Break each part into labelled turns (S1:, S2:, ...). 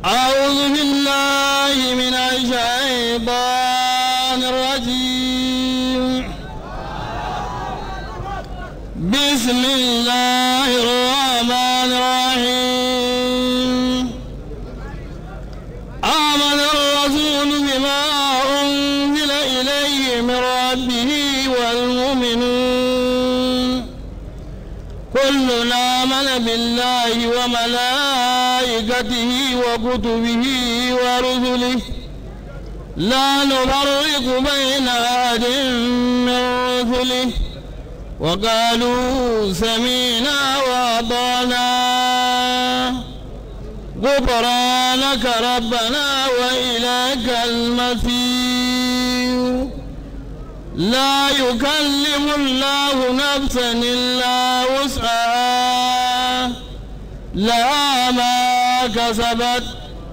S1: أعوذ بالله من الشيطان الرجيم بسم الله الرحمن الرحيم آمن الرسول بما أنزل إليه من ربه والمؤمنون كلنا آمن بالله وملائكته وكتبه ورسله لا نفرق بين أحد من رسله وقالوا سمينا وأطعنا غفرانك ربنا وإليك المصير لا يكلم الله نفسا إلا وسعها لها ما كسبت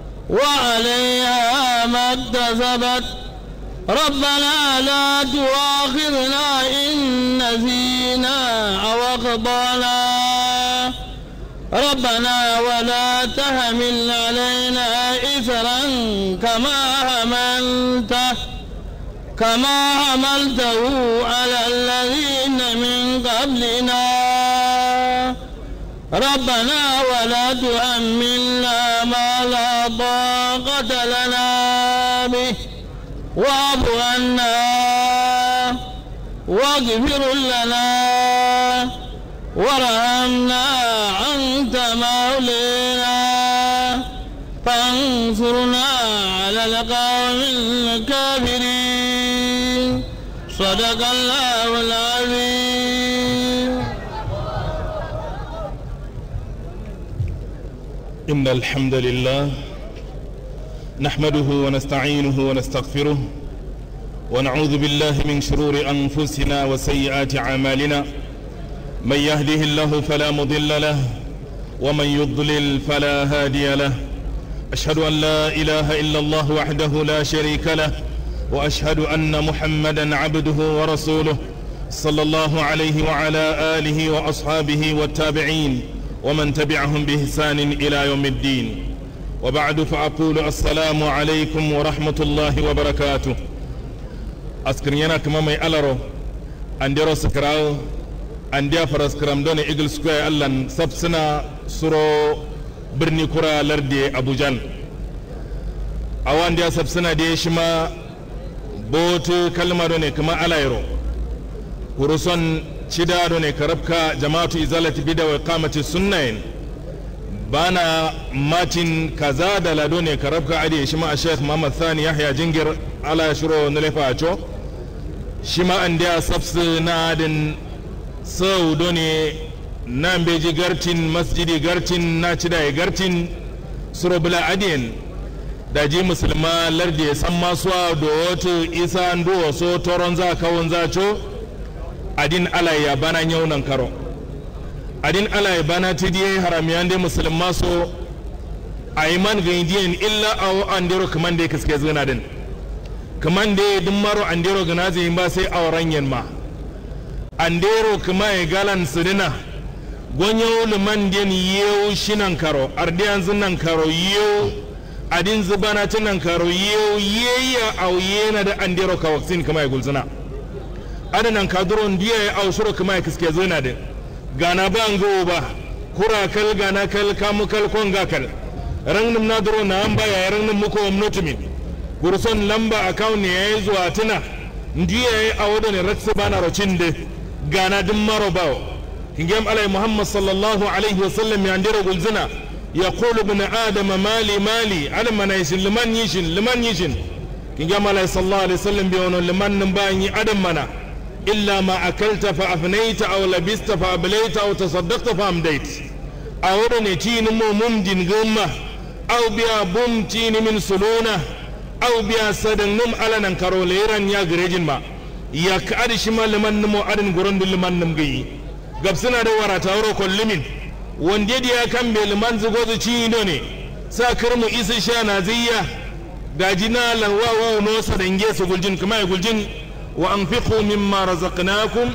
S1: وعليها ما اكتسبت ربنا لا تؤاخذنا إن نسينا أو أخطأنا ربنا ولا تحمل علينا إثرا كما حملته كما حملته على الذين من قبلنا ربنا ولا تحملنا ما لا طاقة لنا به واعف عنا واغفر لنا وارحمنا أنت مولانا فانصرنا على القوم الكافرين صدق الله العظيم
S2: إن الحمد لله نحمده ونستعينه ونستغفره ونعوذ بالله من شرور أنفسنا وسيئات أعمالنا من يهده الله فلا مضل له ومن يضلل فلا هادي له أشهد أن لا إله إلا الله وحده لا شريك له وأشهد أن محمدا عبده ورسوله صلى الله عليه وعلى آله وأصحابه والتابعين ومن تبعهم بإحسان إلى يوم الدين وبعد فأقول السلام عليكم ورحمة الله وبركاته أسكرينا كما مي ألرو أنديرو سكراو أنديا فرسكرام دوني إيجل سكوير ألان سبسنا سرو birni kura lardi abujan a wanda ya sabsina da ya shi ma botu kalmar ne kuma alayro kuruson cida ne karabka jama'atu izalati bida wa kamati sunnayin bana matin kaza da lado ne karabka adi shi ma a sheikh muhammad thani yahya jingir ala shiro nulefa a co shi ma an da sabsi na adin sau ne nan beji gartin masjidi gartin na ci da gartin surobula adiyan da ji musulma lardi ya san masuwa da wato isa ndo so toron za kawon za co adin alaya bana yaunan karo adin alaya bana ti diye haramiyan da musulma so a yi man ga indiyan illa a wa an dero kaman da ya kaske zina din kaman da ya maro an dero gana zai ba sai a waran ma an dero kuma ya galan su dina gonyo liman den yew shinan karo ardiyan zinan karo yew adin zubana tinan karo yew yeya aw yena da andero ka waksin kama gulzuna adanan kadron diya ya aw shuro kama kiske zuna de gana ba ngo ba kura kal gana kal kamu kal konga kal rangnum na duro na amba ya rangnum muko omnotumin gurson lamba account ne yayi zuwa tuna ndiya ya awodo ne ratsa bana rocinde gana dum maro bawo hingam alai muhammad sallallahu alaihi wasallam ya ndira gulzina ya kulu bin adama mali mali ala mana yishin liman yishin liman yishin hingam alai sallallahu alaihi wasallam bi wono liman nin bayan yi adam mana illa ma akalta fa afnaita aw labista fa ablaita aw tasaddaqta fa amdait awdo ne tini mo mum din gumma aw biya bum tini min suluna aw biya sadan num ala nan karo leran ya garejin ma ya ka adi shi ma liman nimo adin gurin liman nim gayi gabsina da wara tawro kollumin wanda ya kan be liman zugo zu ci indo ne sa kirmu isa sha na ziyya gajina lan wa wa no sa dange su guljin kuma ya guljin wa anfiqu mimma razaqnakum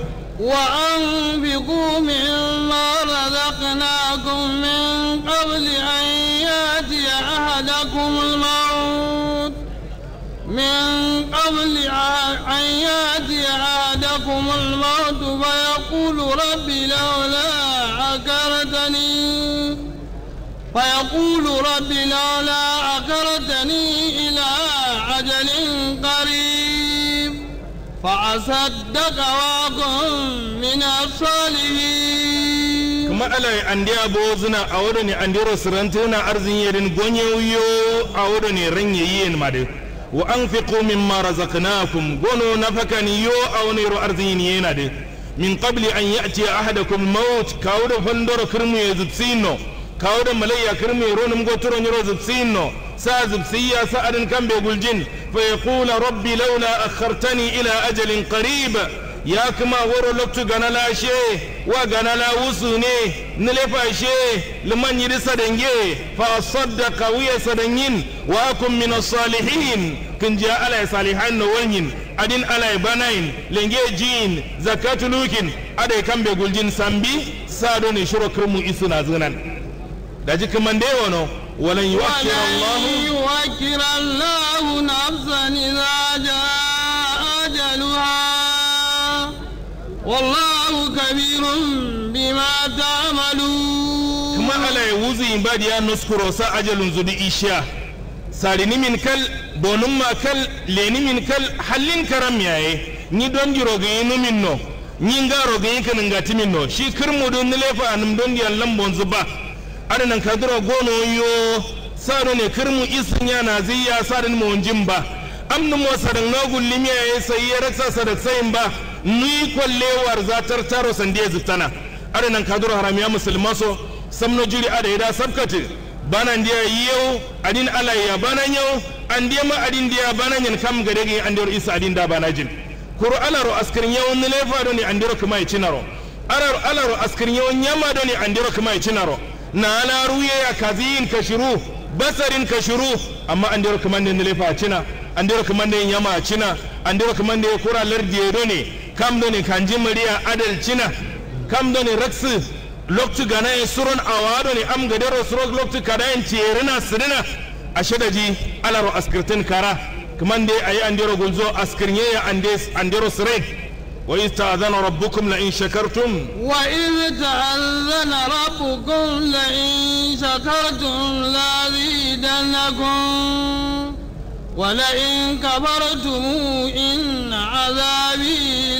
S1: وأنفقوا مما رزقناكم من قبل أن يأتي أحد أحدكم الموت من قبل أن يأتي أحدكم الموت فيقول رب لولا أكرتني فيقول رب لولا أكرتني إلى أجل قريب فأصدق وأكن من الصالحين
S2: kuma ala andi abo zina a wado ne andi rosirantuna arzin yedin gonye wiyo a wado ne ranye yiyen made wa anfiqu mimma razaqnakum gono nafakani yo a wani ro arzin yena de min qabli an ya'ti ahadakum maut kawdo fandoro kirmu ye zubsino kawdo malayya kirmu ye ronum gotoro nyoro zubsino sa zubsiya sa adin kambe guljin fa yaqula rabbi laula akhartani ila ajalin qarib ya kuma woro loktu gana lashe wa gana la wusu ne nilefa she liman yidi sadange fa saddaqa wiya sadanyin wa akum min salihin kin ja ala salihan no wanyin adin ala banain lenge jin zakatu lukin adai kambe guljin sambi sado ne shiro kirmu isuna zunan da ji kaman dai wono walan yuwakkir Allah
S1: ولن يوكل الله نفسا إذا جاء أجلها والله كبير بما تعملون
S2: kuma ala ya wuzi in badi ya nuskuro sa ajalun zudi isha sarini min kal bonum ma kal leni min kal hallin karam yaye ni don di rogayi min no ni nga rogayi kan ngati min no shi kirmu don ni lefa num don di allan bonzu ba adanan kadro gono yo sado ne kirmu isin ya na ziya sadin mo ba amnu mo sadan na gullimi yaye sai ya raksa sadak sayin ba ni kwallewar zatar taro sandiya zutana adanan kadro haramiya musulma so samno juri ada ida sabkate bana ndiya yau adin ala ya bana yau an diya ma adin diya bana nyen kam gade gi an isa adin da bana jin kuru alaro askirin yau ni lefa do ni an diro kuma ya cinaro alaro alaro askirin yau nyama do ni an diro kuma ya cinaro na ala ruye ya kazin kashiru basarin kashiru amma an diro kuma ni lefa cina an diro kuma ni nyama cina an diro kuma ni kura lardiye do ne kam do ni kanji mariya adal cina kam do ni raksu loktu gana e suron awado ni am gadero surok loktu kada en tierina sidina ashadaji alaro askirtin kara kaman dai ayi andero gulzo askirnye ya andes andero sire wa ista'adhana rabbukum la in shakartum
S1: وإذ تأذن ربكم لئن شكرتم لأزيدنكم ولئن كفرتم إن عذابي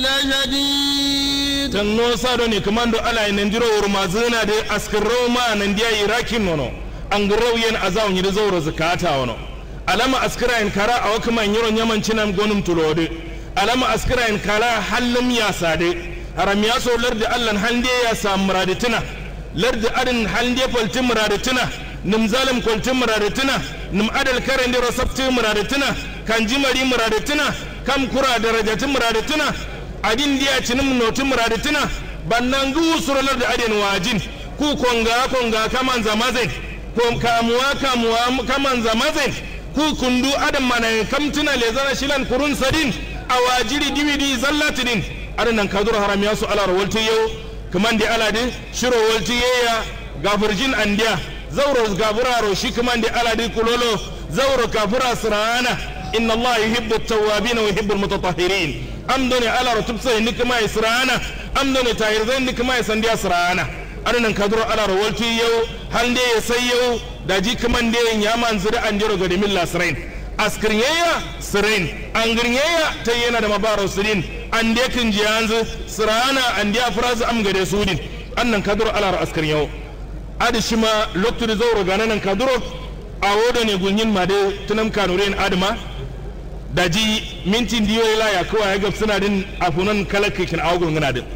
S1: لشديد
S2: tanno sado ni kamando ala en ndiro wurma zina de askirro ma nan dia irakin nono an garau yen azaw ni zawro zakata wono alama askira en kara a wakama nyiro nyaman cinam gonum tulode alama askira en kala hallum ya sade haram ya so lardi allan hande ya sam muradatina lardi adin hande falti muradatina nim zalim kwalti muradatina nim adal karen diro sabti muradatina kan jimari muradatina kam kura darajatin muradatina adin diya cinim notin muradatina bannan gu suralar da adin wajin ku konga konga kaman zamazin ko kamuwa kamuwa kaman zamazin ku kundu adam mana kamtuna le zana shilan kurun sadin awajiri diwidi zallatidin adanan kadur haram ya su alar walti yau kaman di aladi shiro walti yeya gafurjin andiya zauro gafuraro shi kaman di aladi kulolo zauro kafura sirana inna allah yuhibbu at-tawwabin wa yuhibbu al-mutatahhirin amdoni ala rutubsa ni kuma isra'ana amdoni tahirzan ni kuma sandiya isra'ana adanan kaduro ala rawalti yau hande ya sai yau da ji kaman da ya man zira an jiro ga dimin lasrain askirnyeya sirain an girnyeya ta yana da mabaro sirin an de kin ji yanzu sirana an de afrazu am gade sudin annan kaduro ala askirnyau adi shima loktu da zauro ganan kaduro a wodo ne gunyin ma de tunam kanuren adama da ji mintin diyo ya laya kawai ya gab suna din afunan kalakakin agogon gana din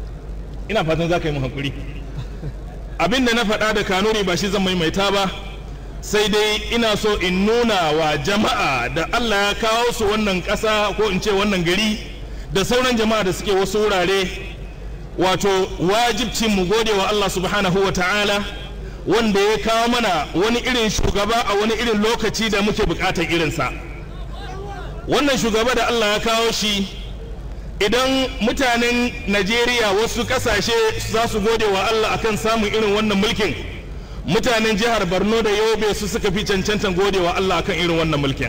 S2: ina fatan za ka yi mu hankuri abin da na faɗa da kanuri ba shi zan maimaita ba sai dai ina so in nuna wa jama'a da Allah ya kawo su wannan ƙasa ko in ce wannan gari da sauran jama'a da suke wasu wurare wato wajibcin mu gode wa Allah subhanahu wa ta'ala wanda ya kawo mana wani irin shugaba a wani irin lokaci da muke buƙatar irinsa wannan shugaba da Allah ya kawo shi idan mutanen Najeriya wasu kasashe za su gode wa Allah akan samun irin wannan mulkin mutanen jihar borno da yobe su suka fi cancantan godewa allah akan irin wannan mulkin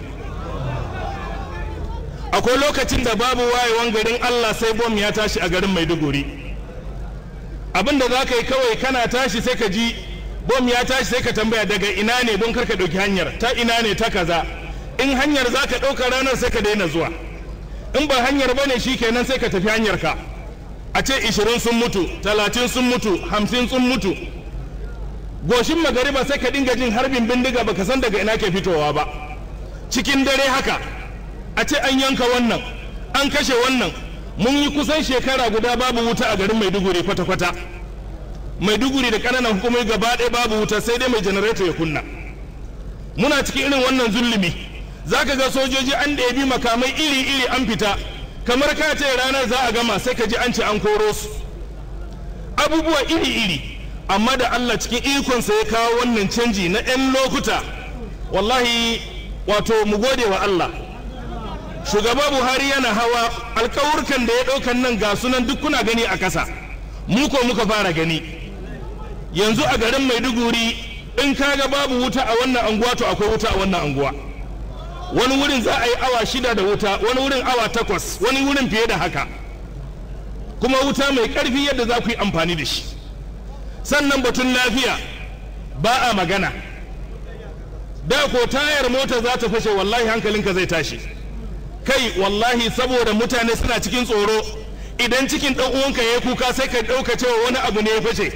S2: akwai lokacin da babu wayewan garin allah sai bom ya tashi a garin maiduguri abin da za ka yi kawai kana tashi sai ka ji bom ya tashi sai ka tambaya daga ina ne don karka ɗauki hanyar ta ina ne ta kaza in hanyar za ka ɗauka ranar sai ka daina zuwa in ba hanyar ba ne kenan sai ka tafi hanyar ka a ce ishirin sun mutu talatin sun mutu hamsin sun mutu goshin magariba sai ka dinga jin harbin bindiga baka san daga ina ke fitowa ba cikin dare haka a ce an yanka wannan an kashe wannan mun yi kusan shekara guda babu wuta a garin maiduguri kwata-kwata maiduguri da ƙananan hukumomi gaba ɗaya babu wuta sai dai mai janareto ya kunna muna cikin irin wannan zulumi za ka ga sojoji an ɗebi makamai iri-iri an fita kamar ka ce ranar za a gama sai ka ji an ce an koro su abubuwa iri-iri amma da allah cikin ikonsa ya kawo wannan canji na 'yan lokuta wallahi wato mu gode wa allah shugaba buhari yana hawa alkawurkan da ya ɗaukan nan ga sunan duk kuna gani a ƙasa mu ko muka fara gani yanzu a garin maiduguri in kaga babu wuta a wannan anguwa to akwai wuta a wannan anguwa wani wurin za a yi awa shida da wuta wani wurin awa takwas wani wurin fiye da haka kuma wuta mai ƙarfi yadda za ku yi amfani da shi sannan batun lafiya ba a magana da ko tayar mota za ta fashe wallahi hankalinka zai tashi kai wallahi saboda mutane suna cikin tsoro idan cikin ɗan uwanka ya kuka sai ka ɗauka cewa wani abu ne ya fashe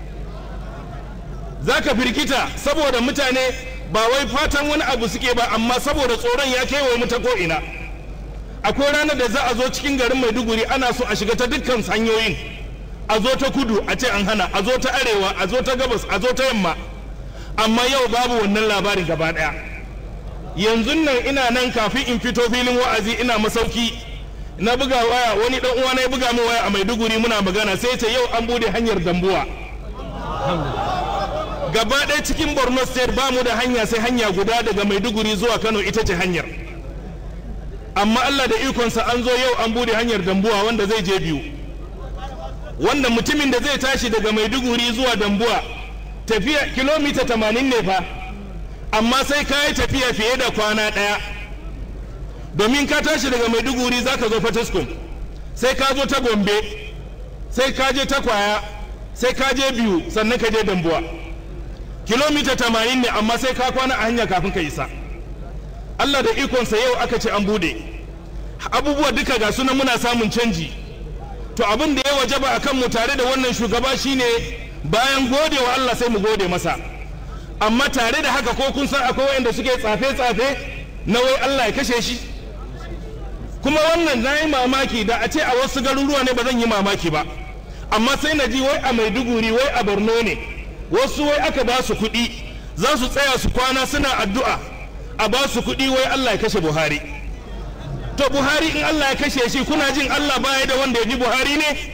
S2: za ka firkita saboda mutane ba wai fatan wani abu suke ba amma saboda tsoron ya kewaye mu ta ko'ina akwai ranar da za a zo cikin garin maiduguri ana so a shiga ta dukkan hanyoyin a zo ta kudu a ce an hana a zo ta arewa a zo ta gabas a zo ta yamma amma yau babu wannan labarin gaba ɗaya yanzu nan ina nan kafin in fito filin wa'azi ina masauki na buga waya wani dan uwa na ya buga min waya a Maiduguri muna magana sai ce yau an bude hanyar Dambuwa gaba ɗaya cikin Borno state ba mu da hanya sai hanya guda daga Maiduguri zuwa Kano ita ce hanyar amma Allah da ikonsa an zo yau an bude hanyar Dambuwa wanda zai je biyu wanda mutumin da zai tashi daga Maiduguri zuwa Dambuwa tafiya kilomita 80 ne fa amma sai ka yi tafiya fiye da kwana ɗaya domin ka tashi daga maiduguri za ka zo fataskum sai ka zo ta gombe sai ka je ta kwaya sai ka je biyu sannan ka je dambuwa kilomita tamanin ne amma sai ka kwana a hanya kafin ka isa allah da ikonsa yau aka ce an bude abubuwa duka ga sunan muna samun canji to abin da ya wajaba a kanmu tare da wannan shugaba shine bayan gode wa allah sai mu gode masa amma tare da haka ko kun san akwai wanda suke tsafe-tsafe na wai Allah ya kashe shi kuma wannan na yi mamaki da a ce a wasu garuruwa ne ba zan yi mamaki ba amma sai na ji wai a maiduguri wai a borno ne wasu wai aka ba su kuɗi za su tsaya su kwana suna addu'a a ba su kuɗi wai Allah ya kashe buhari to buhari in Allah ya kashe shi kuna jin Allah baya da wanda ya ji buhari ne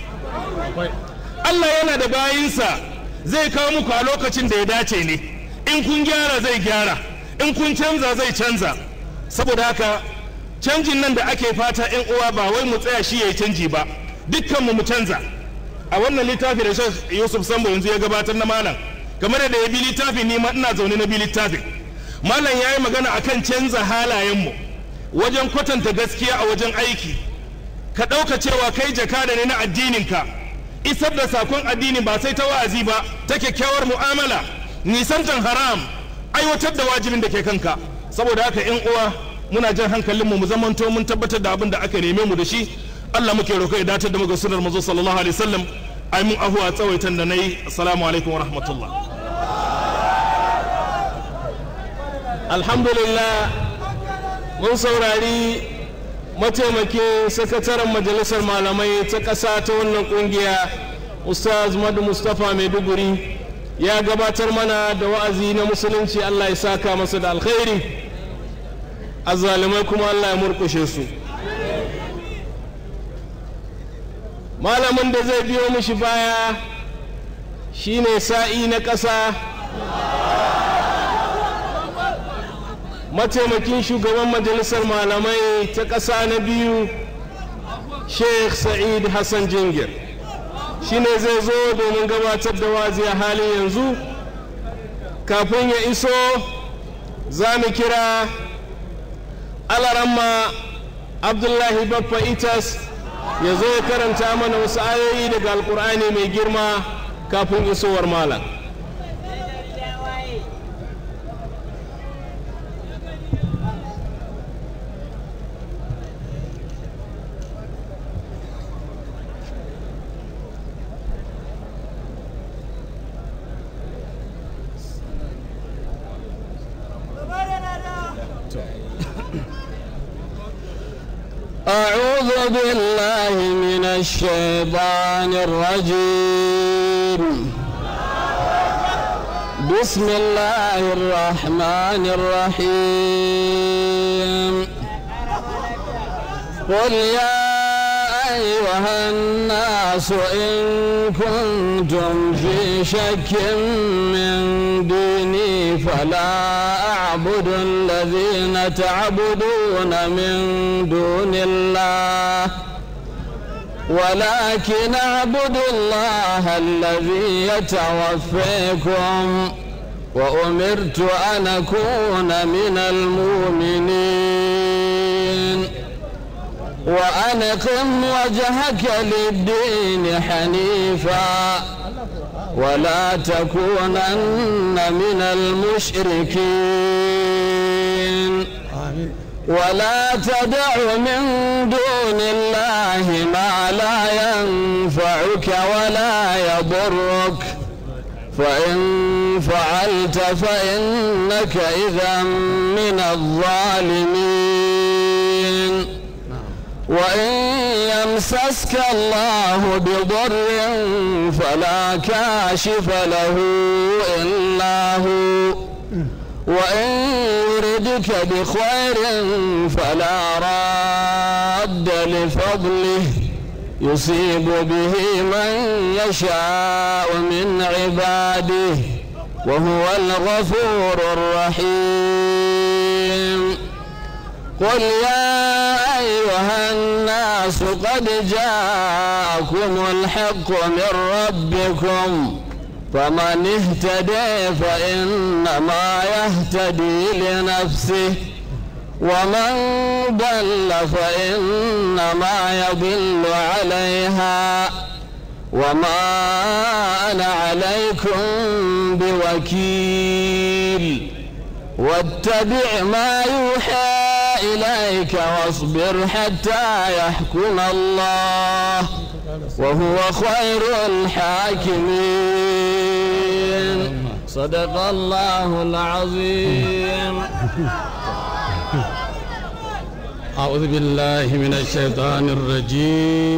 S2: Allah yana da bayinsa zai kawo muku a lokacin da ya dace ne in kun gyara zai gyara in kun canza zai canza saboda haka canjin nan da ake fata yan uwa ba wai mu tsaya shi yayi canji ba dukkan mu mu canza a wannan littafi da Sheikh Yusuf Sambo yanzu ya gabatar na malam kamar da ya bi littafin ni ma ina zaune na bi littafin malam yayi magana akan canza halayen mu wajen kwatanta gaskiya a wajen aiki ka ɗauka cewa kai jakada ne na addinin ka isar da sakon addini ba sai ta wa'azi ba ta kyakkyawar mu'amala nisantan haram aiwatar da wajibin da ke kanka saboda haka yan uwa muna jan hankalinmu mu zamanto mun tabbatar da abin da aka neme mu da shi Allah muke roƙo ya datar da mu ga sunnar manzo sallallahu alaihi wasallam ai mun ahuwa tsawaitan da nayi assalamu alaikum wa rahmatullah
S3: alhamdulillah mun saurari mataimakin sakataren majalisar malamai ta ƙasa ta wannan ƙungiya ustaz madu mustapha maiduguri ya gabatar mana da wa'azi na musulunci allah ya saka masa da alkhairi azzalumai kuma allah ya murkushe su malamin da zai biyo mishi baya shine sa'i na ƙasa mataimakin shugaban majalisar malamai ta ƙasa na biyu sheikh sa'id hassan jingir shine zai zo domin gabatar da wazi a halin yanzu kafin ya iso za mu kira alaramma abdullahi baffa itas ya zo ya karanta mana wasu ayoyi daga alkur'ani mai girma kafin isowar malam
S1: أعوذ بالله من الشيطان الرجيم بسم الله الرحمن الرحيم قل يا أيها الناس إن كنتم في شك من ديني فلا أعبد الذين تعبدون من دون الله ولكن أعبد الله الذي يتوفيكم وأمرت أن أكون من المؤمنين وأن قم وجهك للدين حنيفا ولا تكونن من المشركين ولا تدع من دون الله ما لا ينفعك ولا يضرك فإن فعلت فإنك إذا من الظالمين وإن يمسسك الله بضر فلا كاشف له إلا هو وإن يردك بخير فلا راد لفضله يصيب به من يشاء من عباده وهو الغفور الرحيم قل يا أيها الناس قد جاءكم الحق من ربكم فمن اهتدي فإنما يهتدي لنفسه ومن ضل فإنما يضل عليها وما أنا عليكم بوكيل واتبع ما يوحى إليك واصبر حتى يحكم الله وهو خير الحاكمين صدق الله العظيم
S4: أعوذ بالله من الشيطان الرجيم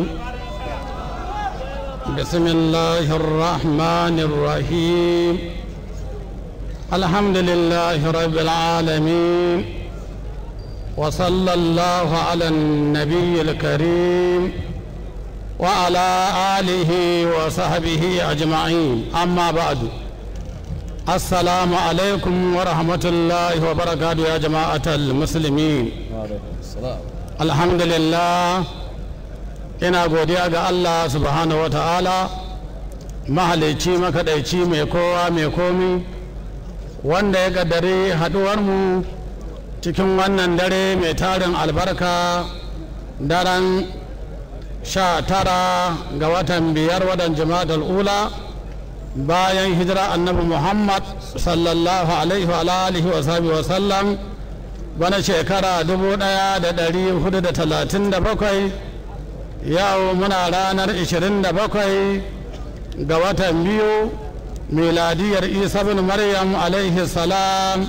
S4: بسم الله الرحمن الرحيم الحمد لله رب العالمين وصلى الله على النبي الكريم وعلى آله وصحبه أجمعين أما بعد السلام عليكم ورحمة الله وبركاته يا جماعة المسلمين الحمد لله ina godiya ga Allah subhanahu wa ta'ala mahalicci makaɗaici mai kowa mai komi wanda ya gaddare haɗuwarmu cikin wannan dare mai tarin albarka daren sha tara ga watan biyar watan jama'ar ula bayan hijira annabi muhammad sallallahu alaihi wa alihi wa sahbihi wa sallam bana shekara 1437 yau muna ranar 27 ga watan biyu miladiyar isa bin maryam alaihi salam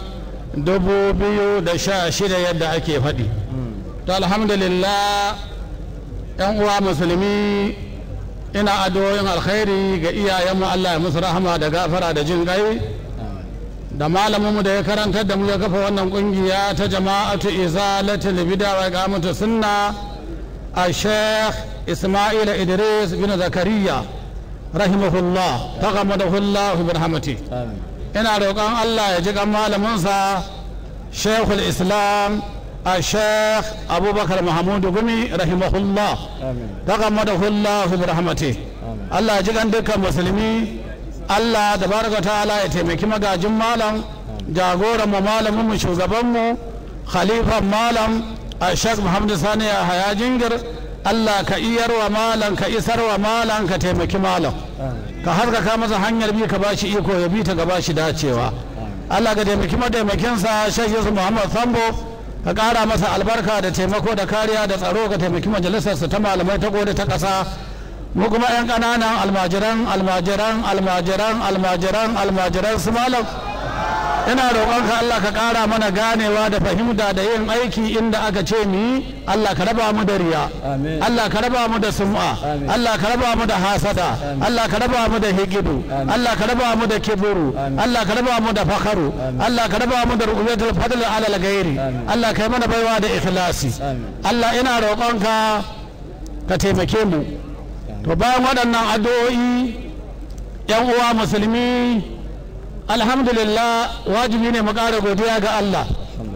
S4: 2016 yadda ake faɗi to alhamdulillah yan uwa musulmi ina addu'o'in alkhairi ga iyayenmu Allah ya musu rahama da gafara da jin gai da malaminmu da ya karantar da mu ya kafa wannan kungiya ta jama'atu izalatul bid'a wa iqamatu sunna a sheikh isma'il idris bin zakariya rahimahullah taqammadahu Allah bi rahmati ina roƙon Allah ya ji kan malaminsa sheikhul islam الشيخ أبو بكر محمود قمي رحمه الله تغمده الله برحمته الله يجعل عندك مسلمي Allah da baraka ta'ala ya taimaki magajin malam jagoran mu malamin mu shugaban mu khalifan malam a Sheikh Muhammad Sani ya haya jingir Allah ka iyar wa malam ka isar wa malam ka taimaki malam ka harkaka masa hanyar bi ka bashi iko ya bi ta ga bashi dacewa Allah ka taimaki mataimakinsa Sheikh Yusuf Muhammad Sambo ka ƙara masa albarka da taimako da kariya da tsaro ka taimaki majalisarsa ta malamai ta gode ta ƙasa mu kuma 'yan ƙananan almajiran almajiran almajiran almajiran almajiran su malam ina roƙonka Allah ka ƙara mana ganewa da fahimta da yin aiki inda aka ce mu yi Allah ka raba mu da riya Allah ka raba mu da sum'a Allah ka raba mu da hasada Allah ka raba mu da higidu Allah ka raba mu da kiburu Allah ka raba mu da fakaru Allah ka raba mu da ru'yatul fadl ala al-ghairi Allah ka yi mana baiwa da ikhlasi Allah ina roƙonka ka taimake mu to bayan waɗannan addu'o'i yan uwa musulmi alhamdulillah wajibi ne mu ƙara godiya ga Allah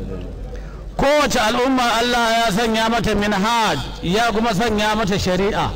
S4: kowace al'umma Allah ya sanya mata minhaj ya kuma sanya mata shari'a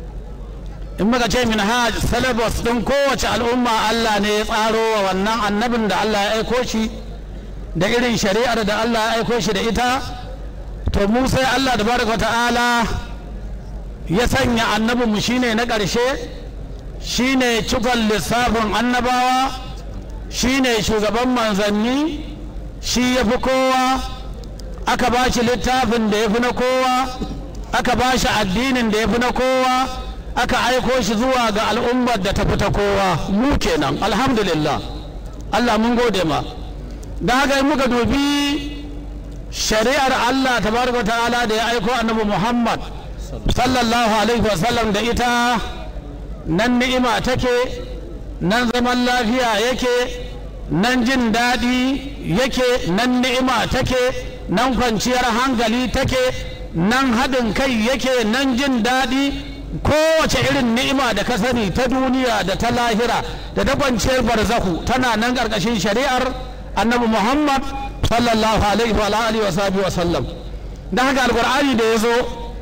S4: in muka ce minhaj syllabus ɗin kowace al'umma Allah ne ya tsaro wa wannan annabin da Allah ya aiko shi da irin shari'ar da Allah ya aiko shi da ita to mu sai Allah da baraka ta'ala ya sanya annabinmu shine na ƙarshe shine cikon lissafin annabawa shine shugaban manzanni shi ya fi kowa aka ba shi littafin da ya fi na kowa aka ba shi addinin da ya fi na kowa aka aiko shi zuwa ga al'ummar da ta fi ta kowa mu kenan alhamdulillah Allah mun gode ma da haka muka dubi shari'ar Allah tabaraka ta'ala da ya aiko annabi Muhammad sallallahu alaihi wasallam da ita nan ni'ima take nan zaman lafiya yake nan jin daɗi yake nan ni'ima take nan kwanciyar hankali take nan haɗin kai yake nan jin daɗi kowace irin ni'ima da ka sani ta duniya da ta lahira da ta kwanciyar barzahu tana nan ƙarƙashin shari'ar annabi muhammad sallallahu alaihi wa alihi wa sallam da haka alƙur'ani da ya zo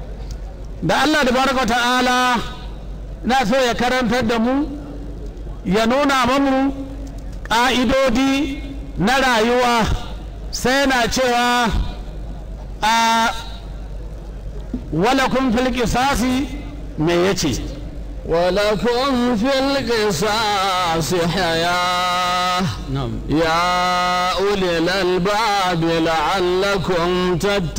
S4: da allah da baraka ta'ala na so ya karantar da mu ya nuna mamu ƙa'idodi na rayuwa sai na cewa a walakun fil qisasi me yace
S1: ولكم في القصاص حياة يا أولي الألباب لعلكم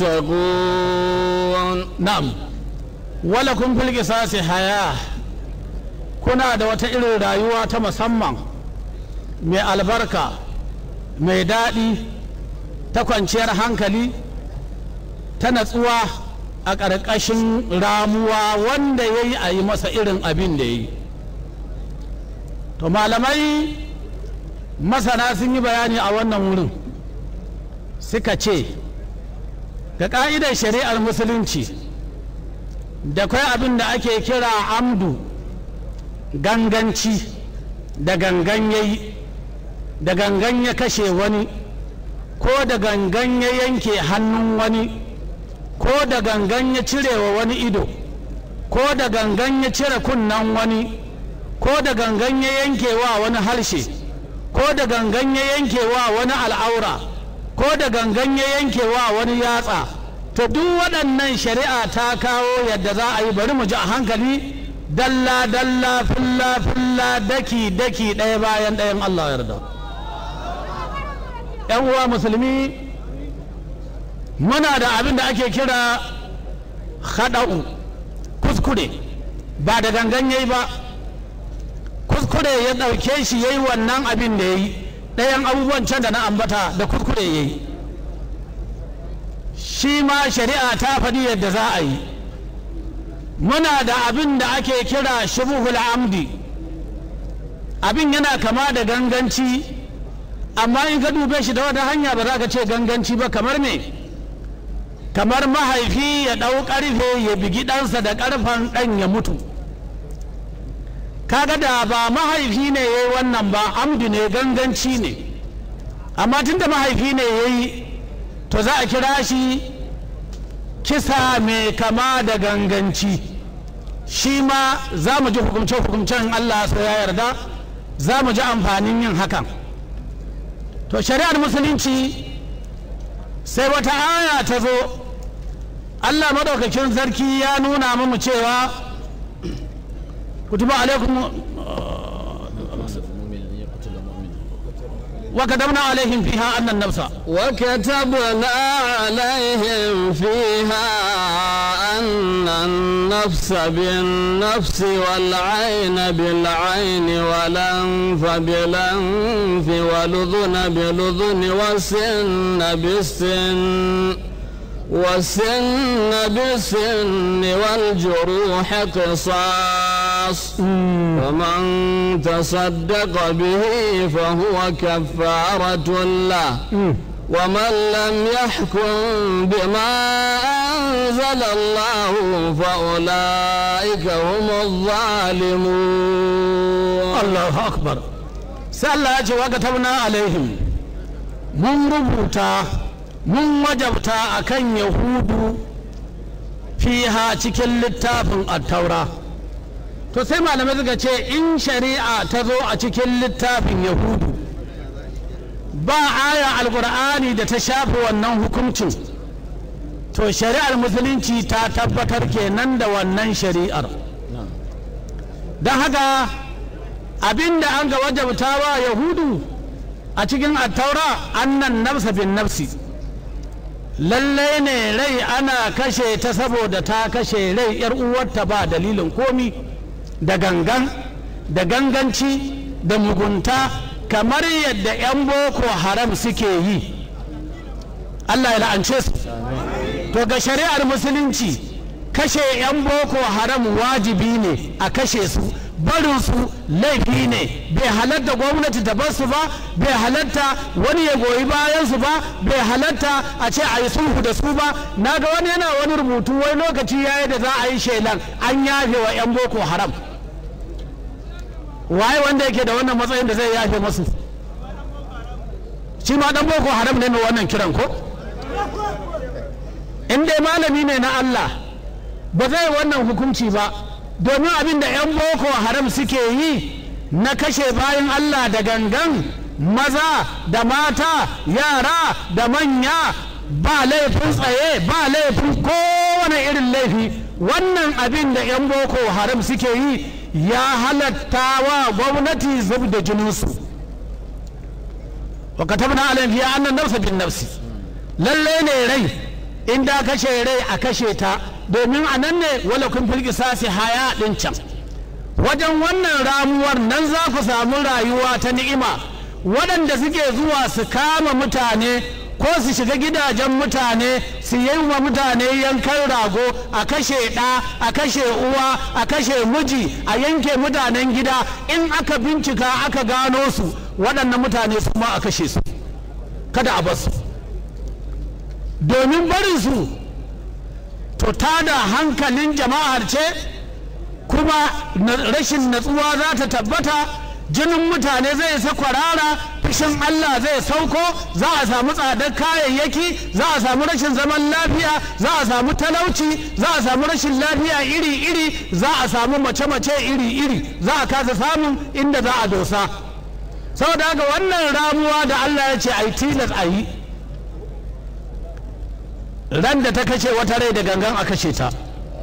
S1: تتقون
S4: na'am walakun fil qisasi haya kuna da wata irin rayuwa ta musamman mai albarka mai daɗi ta kwanciyar hankali ta natsuwa a ƙarƙashin ramuwa wanda ya yi a yi masa irin abin da ya yi to malamai masana sun yi bayani a wannan wurin suka ce ga ƙa'idar shari'ar musulunci da kwai abin da ake kira amdu ganganci da gangan ya yi da gangan ya kashe wani ko da gangan ya yanke hannun wani ko da gangan ya cire wa wani ido ko da gangan ya cire kunnen wani ko da gangan ya yanke wa wani harshe ko da gangan ya yanke wa wani al'aura ko da gangan ya yanke wa wani yatsa to duk waɗannan shari'a ta kawo yadda za a yi bari mu ji a hankali dalla dalla filla filla daki daki ɗaya bayan ɗayan Allah yarda ‘yan uwa musulmi muna da abin da ake kira haɗa'u kuskure ba da gangan yayi ba kuskure ya ɗauke shi ya yi wannan abin da ya yi ɗayan abubuwan can da na ambata da kuskure ya yi shi ma shari'a ta faɗi yadda za a yi muna da abin da ake kira shubuhul amdi abin yana kama da ganganci amma in ka dube shi da wata hanya ba za ka ce ganganci ba kamar me kamar mahaifi ya ɗau ƙarfe ya bigi ɗansa da ƙarfen ɗan ya mutu kaga da ba mahaifi ne ya yi wannan ba amdi ne ganganci ne amma tunda mahaifi ne ya yi to za a kira shi kisa mai kama da ganganci shi ma za mu ji hukumce-hukumcen Allah sai ya yarda za mu ji amfanin yin hakan to shari'ar musulunci sai wata aya ta zo allah maɗaukakin sarki ya nuna mu cewa kutuba alaikum وكتبنا عليهم فيها أن النفس
S1: وكتبنا عليهم فيها أن النفس بالنفس والعين بالعين والأنف بالأنف والأذن بالأذن والسن بالسن والسن بالسن والجروح قصاص ومن تصدق به فهو كفارة له ومن لم يحكم بما أنزل الله فأولئك هم الظالمون
S4: الله أكبر سأل وكتبنا عليهم من ربوتا mun wajabta a kan yahudu fiha cikin littafin attaura to sai malamai suka ce in shari'a ta zo a cikin littafin yahudu ba aya alkur'ani da ta shafi wannan hukuncin to shari'ar musulunci ta tabbatar kenan da wannan shari'ar don haka abinda an ga wajabta wa yahudu a cikin attaura annan nafsa bin nafsi lallai ne rai ana kashe ta saboda ta kashe rai yar uwarta ba dalilin komi da gangan da ganganci da mugunta kamar yadda 'yan boko haram suke yi allah ya la'ance su to ga shari'ar musulunci kashe 'yan boko haram wajibi ne a kashe su barinsu laifi ne bai halatta gwamnati ta bar su ba bai halatta wani ya goyi bayan su ba bai halatta a ce a yi sulhu da su ba na ga wani yana wani rubutu wani lokaci ya yi da za a yi shelan an yafe wa 'yan boko haram waye wanda yake da wannan matsayin da zai yafe masu shi ma dan boko haram ne mai wannan kiran ko in dai malami ne na Allah ba zai wannan hukunci ba domin abin da 'yan boko haram suke yi na kashe bayan Allah da gangan maza da mata yara da manya ba laifin tsaye ba laifin kowane irin laifi wannan abin da 'yan boko haram suke yi ya halatta wa gwamnati zub da jininsu wa katabna alayhi fiha annan nafsa bin nafsi lalle ne rai in da kashe rai a kashe ta domin a nan ne wala kun filki sasi haya din can wajen wannan ramuwar nan za ku samu rayuwa ta ni'ima waɗanda suke zuwa su kama mutane ko su shiga gidajen mutane su yi wa mutane yankan rago a kashe ɗa a kashe uwa a kashe miji a yanke mutanen gida in aka bincika aka gano su waɗannan mutane su ma a kashe su kada a basu domin barin su to tada hankalin jama'ar ce kuma rashin natsuwa za ta tabbata jinin mutane zai sa kwarara fushin Allah zai sauko za a samu tsadar kayayyaki za a samu rashin zaman lafiya za a samu talauci za a samu rashin lafiya iri-iri za a samu mace-mace iri-iri za a kasa samun inda za a dosa saboda haka wannan ramuwa da Allah ya ce a yi tilas a yi ran da ta kashe wata rai da gangan a kashe ta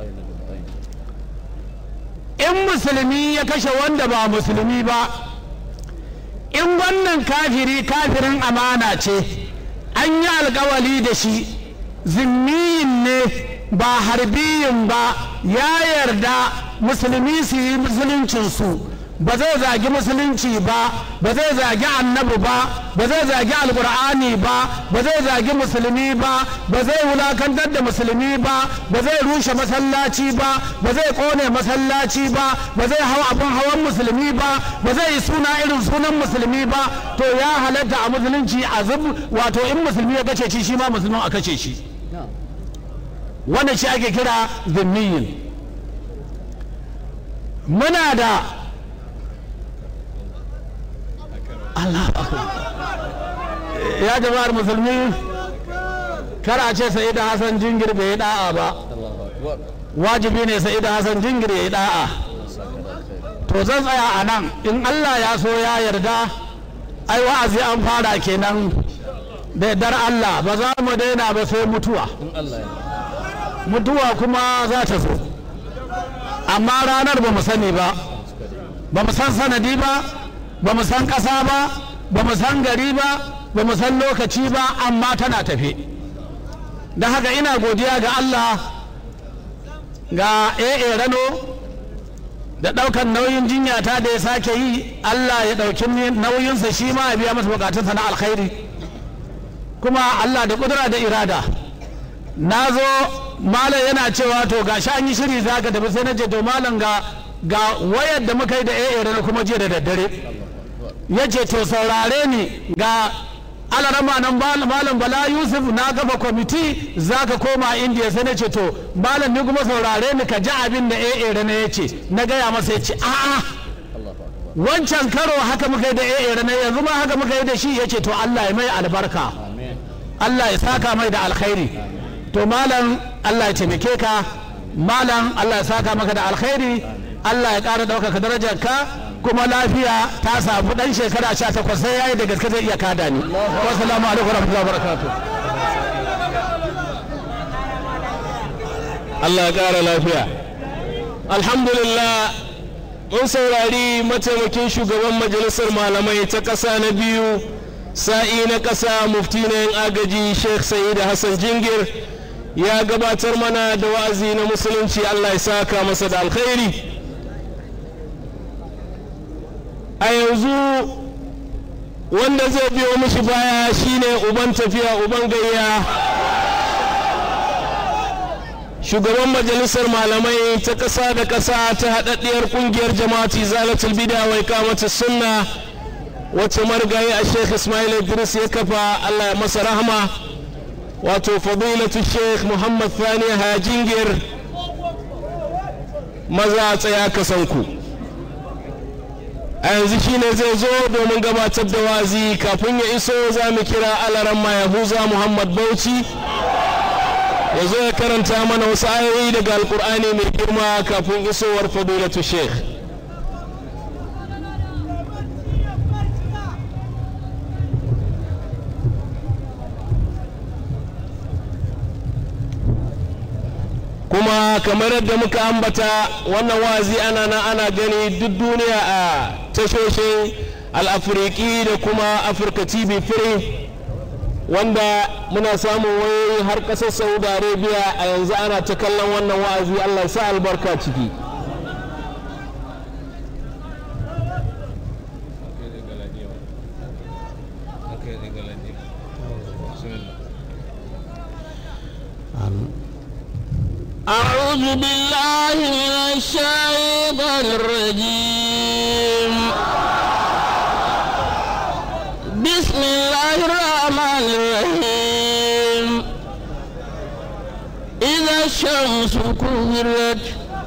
S4: in musulmi ya kashe wanda ba musulmi ba in wannan kafiri kafirin amana ce an yi alkawali da shi zimmiyin ne ba harbiyin ba ya yarda musulmi su yi musuluncinsu ba zai zagi musulunci ba ba zai zagi annabi ba ba zai zagi alkur'ani ba ba zai zagi musulmi ba ba zai wulakantar da musulmi ba ba zai rushe masallaci ba ba zai kone masallaci ba ba zai hau abin hawan musulmi ba ba zai yi suna irin sunan musulmi ba to ya halatta a musulunci a zub wato in musulmi ya kace shi shi ma musulmin a kace shi wannan shi ake kira zimmiyin muna da Allah ya jama'ar musulmi kar a ce sa'ida hassan jingir bai yi da'a ba wajibi ne sa'ida hassan jingir ya yi da'a to zan tsaya a nan in allah ya so ya yarda ai wa'azi an fara kenan da yardar allah ba za mu daina ba sai mutuwa mutuwa kuma za ta zo amma ranar ba mu sani ba ba mu san sanadi ba ba mu san ƙasa ba ba mu san gari ba ba mu san lokaci ba amma tana tafe don haka ina godiya ga allah ga AA rano da ɗaukan nauyin jinya ta da ya sake yi Allah ya ɗauki nauyinsa shi ma ya biya masa bukatunsa na alkhairi kuma Allah da ƙudura da irada na zo malam yana cewa to ga an yi shiri za ka tafi sai na je to malam ga ga wayar da muka yi da AA rano kuma jiya da daddare ya ce to saurare ni ga alarama nan malam bala yusuf na gaba kwamiti za ka koma indiya sai na ce to malam ni kuma saurare ni ka ji abin da AA rana ya ce na gaya masa ya ce a'a wancan karo haka muka yi da AA rana yanzu ma haka muka yi da shi ya ce to Allah ya mai albarka Allah ya saka mai da alkhairi to malam Allah ya taimake ka malam Allah ya saka maka da alkhairi Allah ya ƙara ɗaukaka darajar ka kuma lafiya ta samu dan shekara sha takwas sai yayi da gaske zai iya kada ni wassalamu alaikum warahmatullahi wabarakatuh
S3: Allah ya ƙara lafiya alhamdulillah mun saurari mataimakin shugaban majalisar malamai ta ƙasa na biyu sa'i na ƙasa mufti na yin agaji sheikh sa'id hassan jingir ya gabatar mana da wa'azi na musulunci Allah ya saka masa da alkhairi a yanzu wanda zai biyo mishi baya shine uban tafiya uban gayya shugaban majalisar malamai ta ƙasa da ƙasa ta haɗaɗɗiyar ƙungiyar jama'ati zalatul bida wai kamata sunna wacce marigayi a sheikh ismail idris ya kafa allah ya masa rahama wato fadilatu sheikh muhammad thani hajingir maza tsaya kasanku a yanzu shine zai zo domin gabatar da wazi kafin ya iso za mu kira alaran yahuza muhammad bauchi ya zo ya karanta mana wasu ayoyi daga alkur'ani mai girma kafin isowar fadilatu sheikh kuma kamar yadda muka ambata wannan wazi ana na ana gani duk duniya a tashoshin al'afiriki da kuma afirka tv free wanda muna samun wayoyi har ƙasar saudi arabia a yanzu ana ta kallon wannan wa'azi allah sa albarka ciki
S1: أعوذ بالله من الشيطان الرجيم بسم الله الرحمن الرحيم إذا الشمس كورت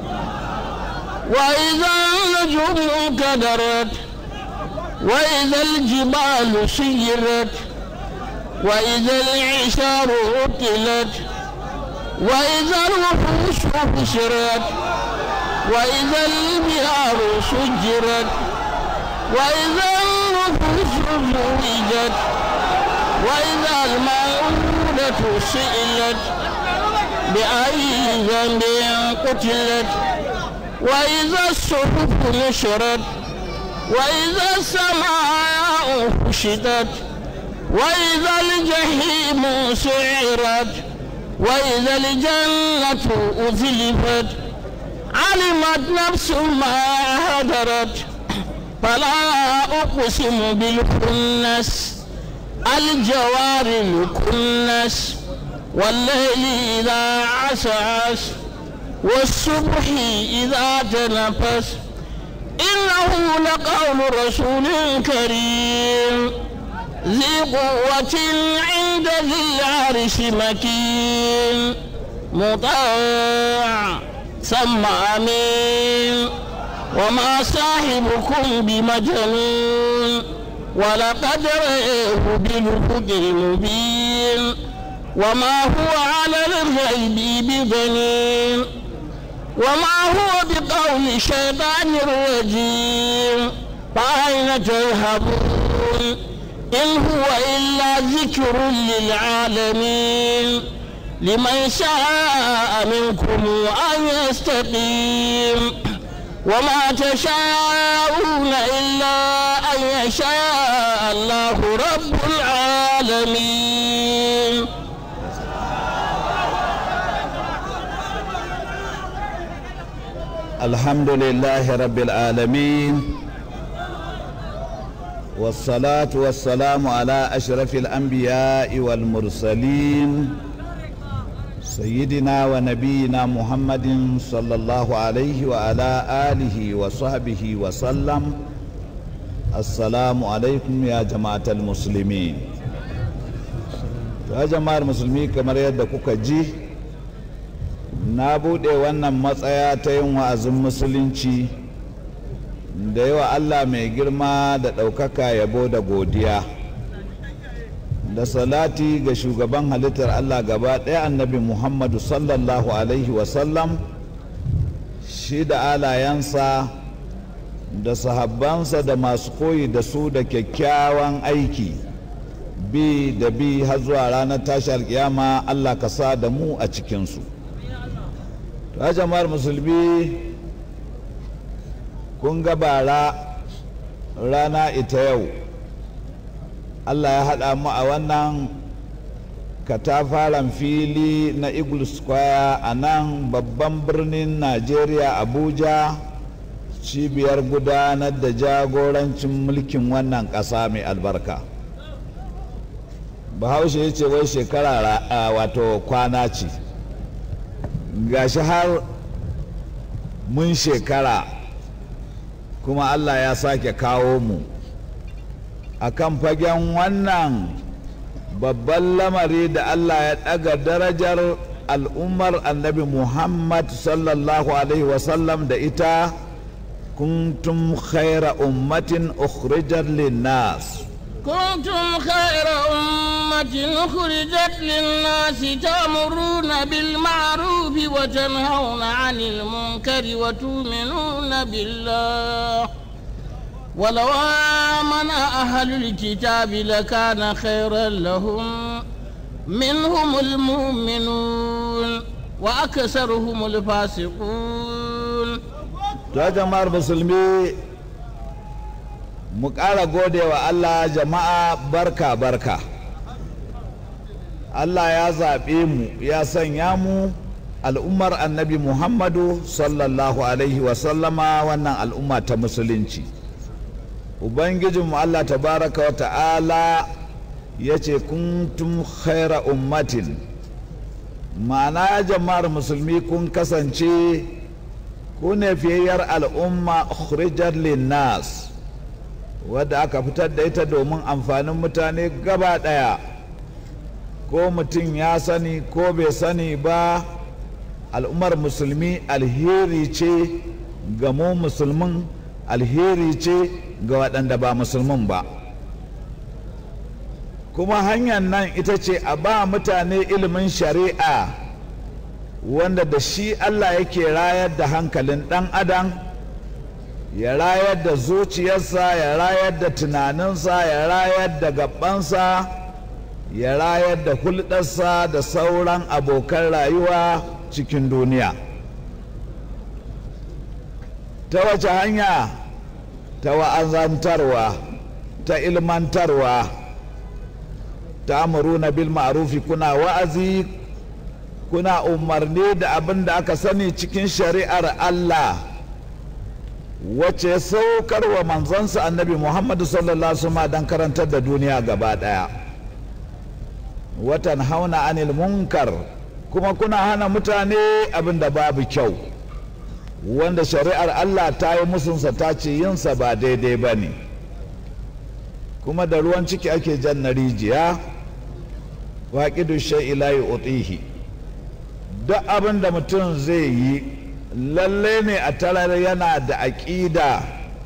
S1: وإذا النجوم كدرت وإذا الجبال سيرت وإذا العشار عطلت وإذا الوحوش حشرت وإذا البحار سجرت وإذا النفوس زوجت وإذا الموءودة سئلت بأي ذنب قتلت وإذا الصحف نشرت وإذا السماء كشطت وإذا الجحيم سعرت وإذا الجنة أزلفت علمت نفس ما هدرت فلا أقسم بالكنس الجوار الكنس والليل إذا عسعس والصبح إذا تنفس إنه لقول رسول كريم ذي قوة عند ذي العرش مكين مطاع ثم أمين وما صاحبكم بمجنون ولقد رأيه بالفق المبين وما هو على الغيب بضنين
S5: وما هو بقول شيطان رجيم فأين تذهبون إن هو إلا ذكر للعالمين لمن شاء منكم أن يستقيم وما تشاءون إلا أن يشاء الله رب العالمين
S6: الحمد لله رب العالمين والصلاة والسلام على أشرف الأنبياء والمرسلين سيدنا ونبينا محمد صلى الله عليه وعلى آله وصحبه وسلم السلام عليكم يا جماعة المسلمين يا جماعة المسلمين كما يدكوك جي na buɗe wannan matsaya ta yin wa'azin musulunci da yawa allah mai girma da ɗaukaka yabo da godiya da salati ga shugaban halittar allah gaba ɗaya annabi muhammadu sallallahu alaihi wasallam shi da alayensa da sahabbansa da masu koyi da su da kyakkyawan aiki bi da bi har zuwa ranar tashi alkiyama allah ka sa da mu a cikinsu ta jama'ar musulmi kun ga bara rana ita yau allah ya haɗa mu a wannan katafaren fili na eagle square a nan babban birnin najeriya abuja cibiyar gudanar da jagorancin mulkin wannan ƙasa mai albarka bahaushe ya ce wai shekara wato kwana ce gashi har mun shekara kuma Allah ya sake kawo mu a kan fagen wannan babban lamari da Allah ya ɗaga darajar al'ummar annabi Muhammad sallallahu Alaihi wasallam da ita kuntum khaira ummatin ukhrijat linnas
S5: كنتم خير أمة أخرجت للناس تأمرون بالمعروف وتنهون عن المنكر وتؤمنون بالله ولو آمن أهل الكتاب لكان خيرا لهم منهم المؤمنون وأكثرهم الفاسقون
S6: يا جماعة المسلمين mu ƙara gode wa Allah jama'a barka barka Allah ya zaɓe mu ya sanya mu al'ummar annabi Muhammadu sallallahu alaihi wasallama wannan al'umma ta musulunci Ubangijinmu Allah tabaraka wa ta'ala ya ce kuntum khaira ummatin ma'ana jama'ar musulmi kun kasance ku ne fiyayyar al'umma ukhrijat linnas wadda aka fitar da ita domin amfanin mutane gaba ɗaya ko mutum ya sani ko bai sani ba al'ummar musulmi alheri ce ga mu musulmin alheri ce ga waɗanda ba musulmin ba kuma hanyar nan ita ce a ba mutane ilimin shari'a wanda da shi allah yake rayar da hankalin ɗan adam ya rayar da zuciyarsa ya rayar da tunaninsa ya rayar da gabansa ya rayar da hulɗarsa da sauran abokan rayuwa cikin duniya ta wace hanya ta wa'azantarwa ta ilmantarwa ta amuruna bil ma'rufi kuna wa'azi kuna umarni da abin da aka sani cikin shari'ar Allah wacce saukar wa manzansa annabi Muhammadu sallallahu Alaihi don karantar da duniya gaba ɗaya watan hauna anil munkar kuma kuna hana mutane abin da babu kyau wanda shari'ar Allah ta yi musunsa ta ce yinsa ba daidai ba ne kuma da ruwan ciki ake jan na rijiya waƙidu shai'ila yi utihi duk abin da mutum zai yi lalle ne a tarar yana da aƙida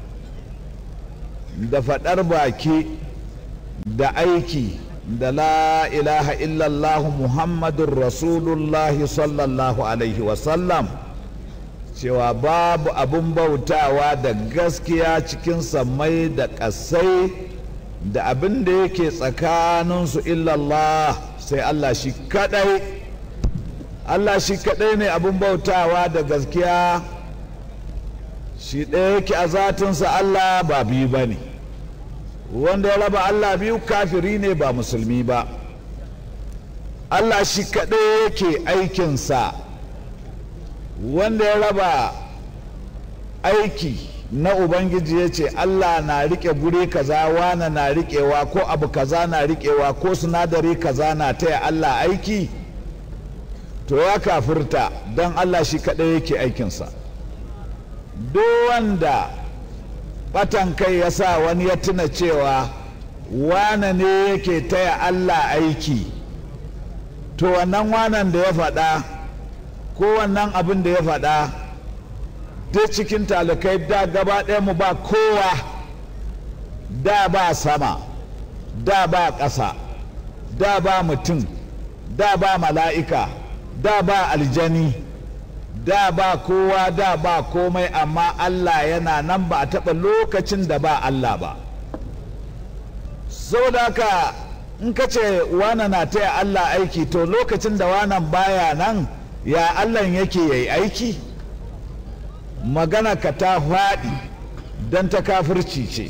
S6: da faɗar baki da aiki da la ilaha illallah muhammadun rasulullahi sallallahu alaihi wasallam cewa babu abin bautawa da gaskiya cikin sammai da ƙasai da abin da yake tsakaninsu illallah sai Allah shi kadai Allah shi kadai ne abin bautawa da gaskiya shi ɗaya yake a zatinsa Allah ba biyu ba ne wanda ya raba Allah biyu kafiri ne ba musulmi ba Allah shi kaɗai yake aikinsa wanda ya raba aiki na Ubangiji ya ce Allah na riƙe guri kaza wana na riƙewa ko abu kaza na riƙewa ko sinadari kaza na taya Allah aiki to ya kafirta don Allah shi kaɗai yake aikinsa duk wanda batan kai ya sa wani ya tuna cewa wane ne yake taya Allah aiki to wannan wanan da ya faɗa ko wannan abin da ya faɗa duk cikin talikai da gaba ɗaya mu ba kowa da ba sama da ba ƙasa da ba mutum da ba mala'ika da ba aljani da ba kowa da ba komai amma Allah yana nan ba a taɓa lokacin da ba Allah ba saboda haka in ka ce wana na taya Allah aiki to lokacin da wanan baya nan ya Allah yake yayi aiki magana ka ta faɗi don ta kafirci ce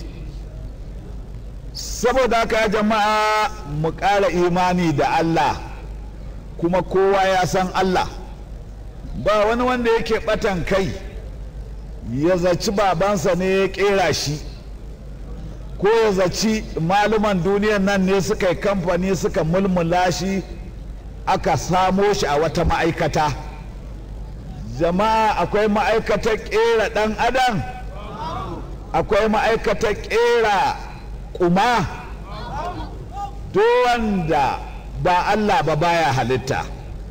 S6: saboda haka jama'a mu ƙara imani da Allah kuma kowa ya san Allah ba wani wanda yake batan kai ya zaci babansa ne ya kera shi ko ya zaci maluman duniyan nan ne suka yi kamfani suka mulmula shi aka samo shi a wata ma'aikata jama'a akwai ma'aikatar kera dan adam akwai ma'aikatar kera kuma wanda ba allah ba baya halitta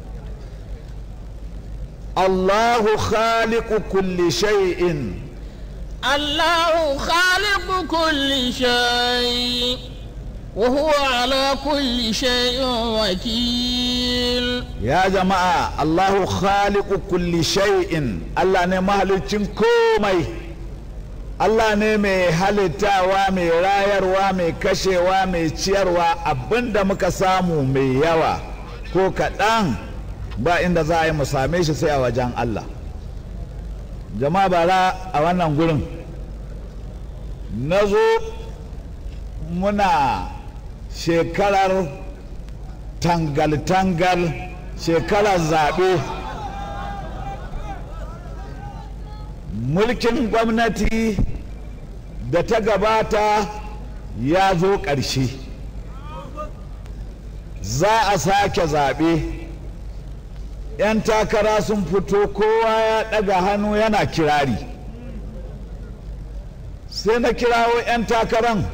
S6: الله خالق كل شيء
S5: الله خالق كل شيء وهو على كل شيء وكيل
S6: يا جماعة الله خالق كل شيء الله ne mahalicin komai Allah ne mai halittawa mai rayarwa mai kashewa mai ciyarwa abinda muka samu mai yawa ko kaɗan ba inda za a yi mu same shi sai a wajen Allah jama'a bara a wannan gurin na zo muna shekarar tangal-tangal shekarar zaɓe mulkin gwamnati da ta gabata ya zo ƙarshe za a sake zaɓe 'yan takara sun fito kowa ya ɗaga hannu yana kirari sai na kirawo 'yan takaran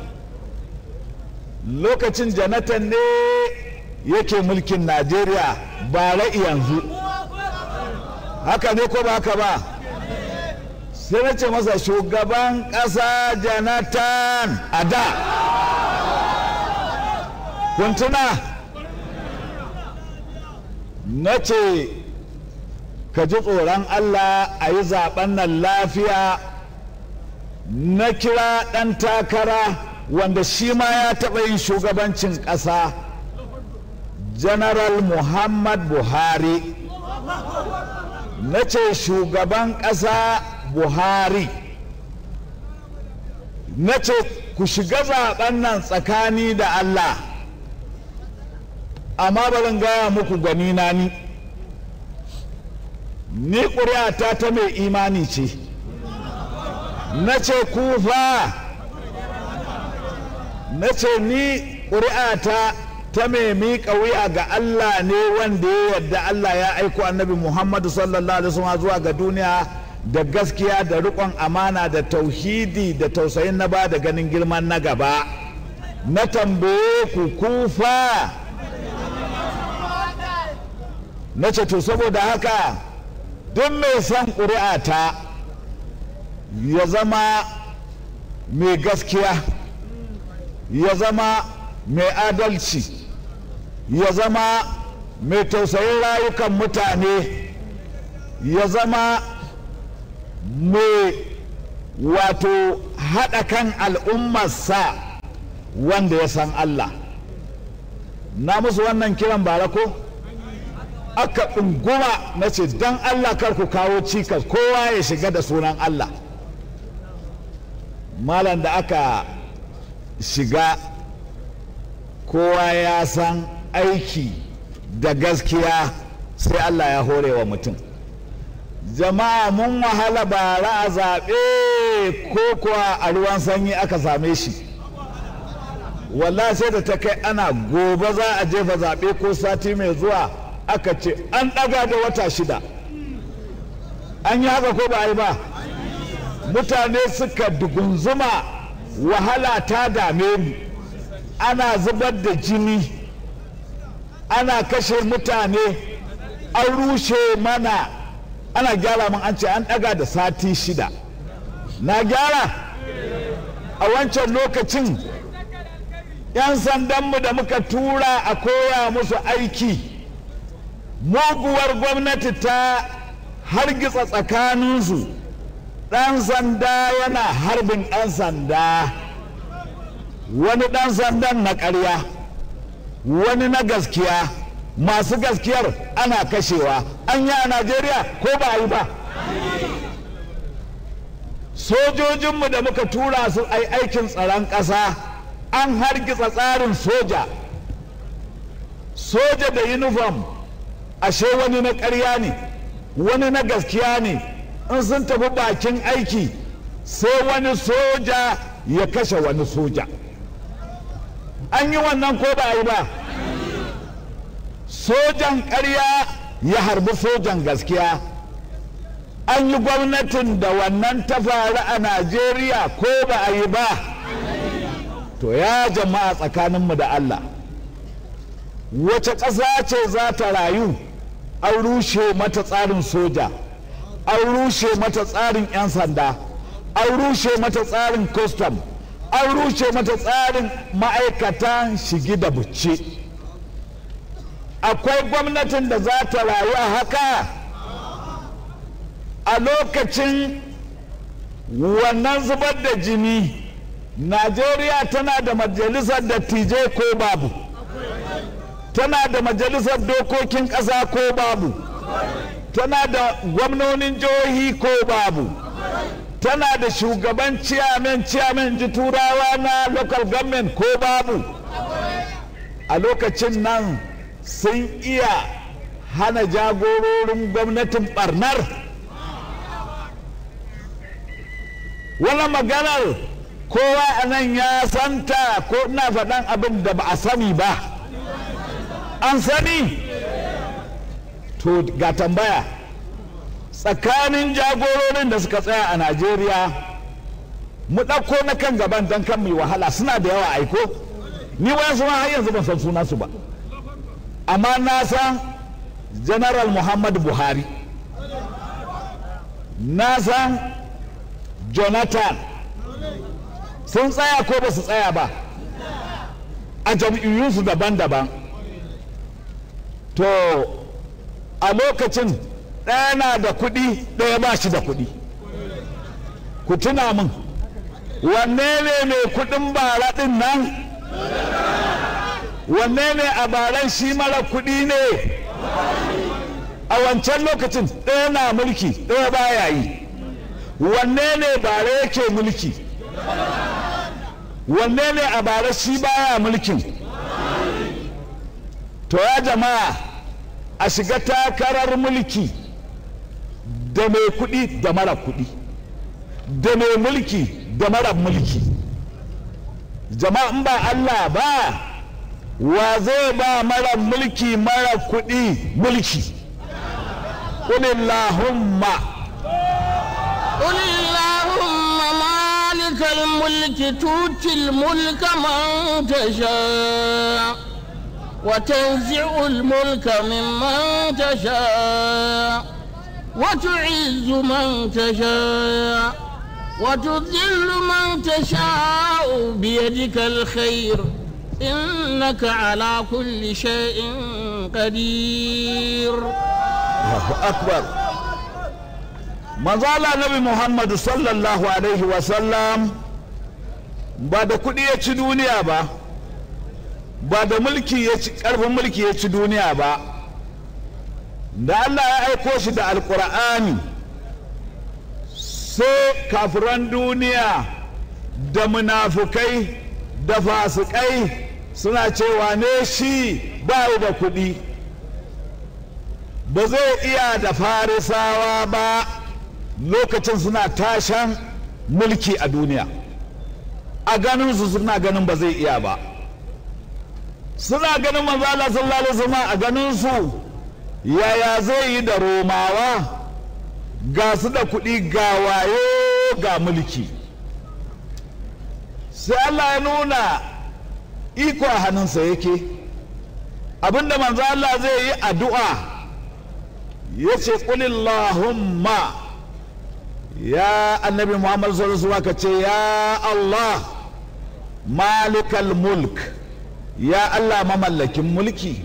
S6: lokacin janatan ne yake mulkin najeriya ba ra'i yanzu haka ne ko ba haka ba sai na ce masa shugaban ƙasa janatan a da kuntuna na ce ka ji tsoron Allah a yi zaben nan lafiya na kira ɗan takara wanda shi ma ya taɓa yin shugabancin ƙasa general muhammad buhari na ce shugaban ƙasa buhari na ce ku shiga zaben nan tsakani da Allah amma barin gaya muku gani na ni ni ƙuri'ata ta mai imani ce na ce kufa na ce ni ƙuri'ata ta mai miƙa wuya ga Allah ne wanda ya yarda Allah ya aiko annabi Muhammadu sallallahu alaihi wasallam zuwa ga duniya da gaskiya da riƙon amana da tauhidi da tausayin na ba da ganin girman na gaba na tambaye ku kufa na ce to saboda haka duk mai son ƙuri'ata ya zama mai gaskiya ya zama mai adalci ya zama mai tausayin rayukan mutane ya zama mai wato haɗa kan al'ummarsa wanda ya san Allah na musu wannan kiran bara ko aka ɗunguma na ce don Allah kar ku kawo cikas kowa ya shiga da sunan Allah malam da aka shiga kowa ya san aiki da gaskiya sai Allah ya hore wa mutum jama'a mun wahala bara a zaɓe ko kuwa a ruwan sanyi aka same shi walla sai da ta kai ana gobe za a jefa zaɓe ko sati mai zuwa aka ce an ɗaga da wata shida an yi haka ko ba a yi ba mutane suka dugunzuma wahala ta dame mu ana zubar da jini ana kashe mutane an rushe mana ana gyara mun an ce an ɗaga da sati shida na gyara a wancan lokacin 'yan sandanmu da muka tura a koya musu aiki muguwar gwamnati ta hargitsa tsakaninsu ɗan sanda yana harbin ɗan sanda wani ɗan sandan na ƙarya wani na gaskiya masu gaskiyar ana kashewa an yi a najeriya ko ba a yi ba sojojinmu da muka tura su ai aikin tsaron ƙasa an hargitsa tsarin soja soja da uniform ashe wani na ƙarya ne wani na gaskiya ne in sun tafi bakin aiki sai wani soja ya kashe wani soja an yi wannan ko ba yi ba sojan ƙarya ya harbi sojan gaskiya an yi gwamnatin da wannan ta faru a najeriya ko ba a yi ba to ya jama'a tsakaninmu da allah wace ƙasa ce za ta rayu an rushe mata tsarin soja an rushe mata tsarin 'yan sanda an rushe mata tsarin custom an rushe mata tsarin ma'aikatan shigi da bucce akwai gwamnatin da za ta rayu a haka a lokacin wannan zubar da jini najeriya tana da majalisar dattijai ko babu tana da majalisar dokokin ƙasa ko babu tana da gwamnonin jihohi ko babu tana da shugaban ciyamen ciyamen ji turawa na local government ko babu a lokacin nan sun iya hana jagororin gwamnatin barnar wani maganar kowa a nan ya santa ko ina faɗan abin da ba a sani ba an sani to ga tambaya tsakanin jagororin da suka tsaya a najeriya mu ɗauko na kan gaban don kan mai wahala suna da yawa aiko ni wayan suna har yanzu ban san sunansu ba amma na san general muhammad buhari na san jonathan sun tsaya ko ba su tsaya ba a jam'iyyunsu daban-daban to a lokacin ɗaya na da kuɗi ɗaya ba shi da kuɗi ku tuna min wanne ne mai kuɗin bara ɗin nan wanne ne a baran shi mara kuɗi ne a wancan lokacin ɗaya na mulki ɗaya baya yi wanne ne bara yake mulki wanne ne a bara shi baya mulkin to ya jama'a a shiga takarar mulki da mai kuɗi da mara kuɗi da mai mulki da mara mulki jama'a in ba Allah ba wa zai ba mara mulki mara kuɗi mulki ƙulillahumma
S5: قل اللهم مالك الملك تؤتي الملك من تشاء وتنزع الملك ممن تشاء وتعز من تشاء وتذل من تشاء بيدك الخير إنك على كل شيء قدير
S6: Allahu akbar manzala nabi muhammadu sallallahu alaihi wasallam ba da kuɗi ya ci duniya ba ba da mulki ya ci ƙarfin mulki ya ci duniya ba da allah ya aiko shi da alƙur'ani sai kafiran duniya da munafukai da fasikai suna cewa ne shi ba da kuɗi ba zai iya da farisawa ba lokacin suna tashan mulki a duniya a ganinsu suna ganin ba zai iya ba suna ganin manzala sallallahu alaihi wasallam a ganinsu yaya zai yi da romawa ga su da kuɗi ga wayo ga mulki sai Allah ya nuna iko a hannunsa yake abinda manzo Allah zai yi addu'a ya ce ƙulillahumma ya annabi Muhammad sallallahu alaihi ka ce ya Allah malikal mulk ya Allah mamallakin mulki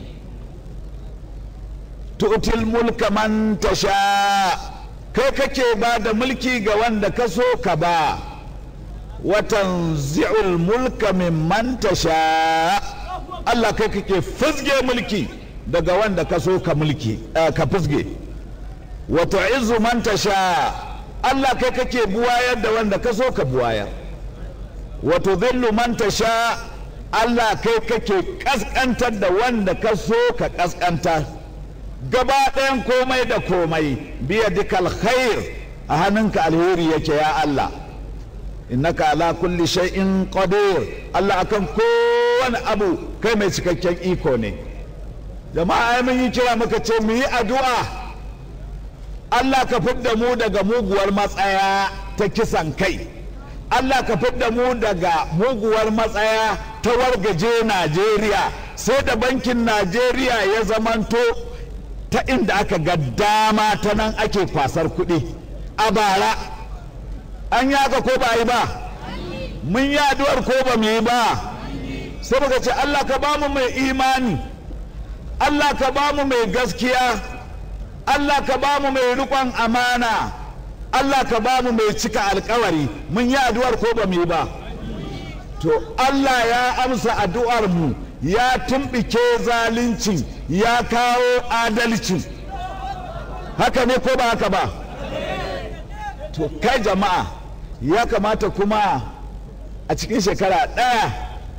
S6: tu'til mulka man tasha kai kake ba da mulki ga wanda ka so ka ba watan zi'ul mulka mimman tasha Allah kai kake fizge mulki daga wanda ka so ka mulki ka fizge wato izu man tasha Allah kai kake buwayar da wanda ka so ka buwayar wato zillu man tasha Allah kai kake kaskantar da wanda ka so ka kaskantar gaba ɗayan komai da komai biya dikal khair a hannunka alheri yake ya Allah innaka ala kulli shay'in qadir Allah akan kowane abu kai mai cikakken iko ne jama'a ai mun yi kira muka ce mu yi addu'a Allah ka fidda mu daga muguwar matsaya ta kisan kai Allah ka fidda mu daga muguwar matsaya ta wargaje Najeriya sai da bankin Najeriya ya zamanto ta inda aka ga dama ta nan ake kwasar kuɗi a bara an yi haka ko ba yi ba mun yi addu'ar ko ba mu yi ba sai muka ce Allah ka ba mu mai imani Allah ka ba mu mai gaskiya Allah ka ba mu mai riƙon amana Allah ka ba mu mai cika alkawari mun yi addu'ar ko ba mu yi ba to Allah ya amsa addu'ar mu ya tumbike zalincin ya kawo adalcin haka ne ko ba haka ba to kai jama'a ya kamata kuma a cikin shekara ɗaya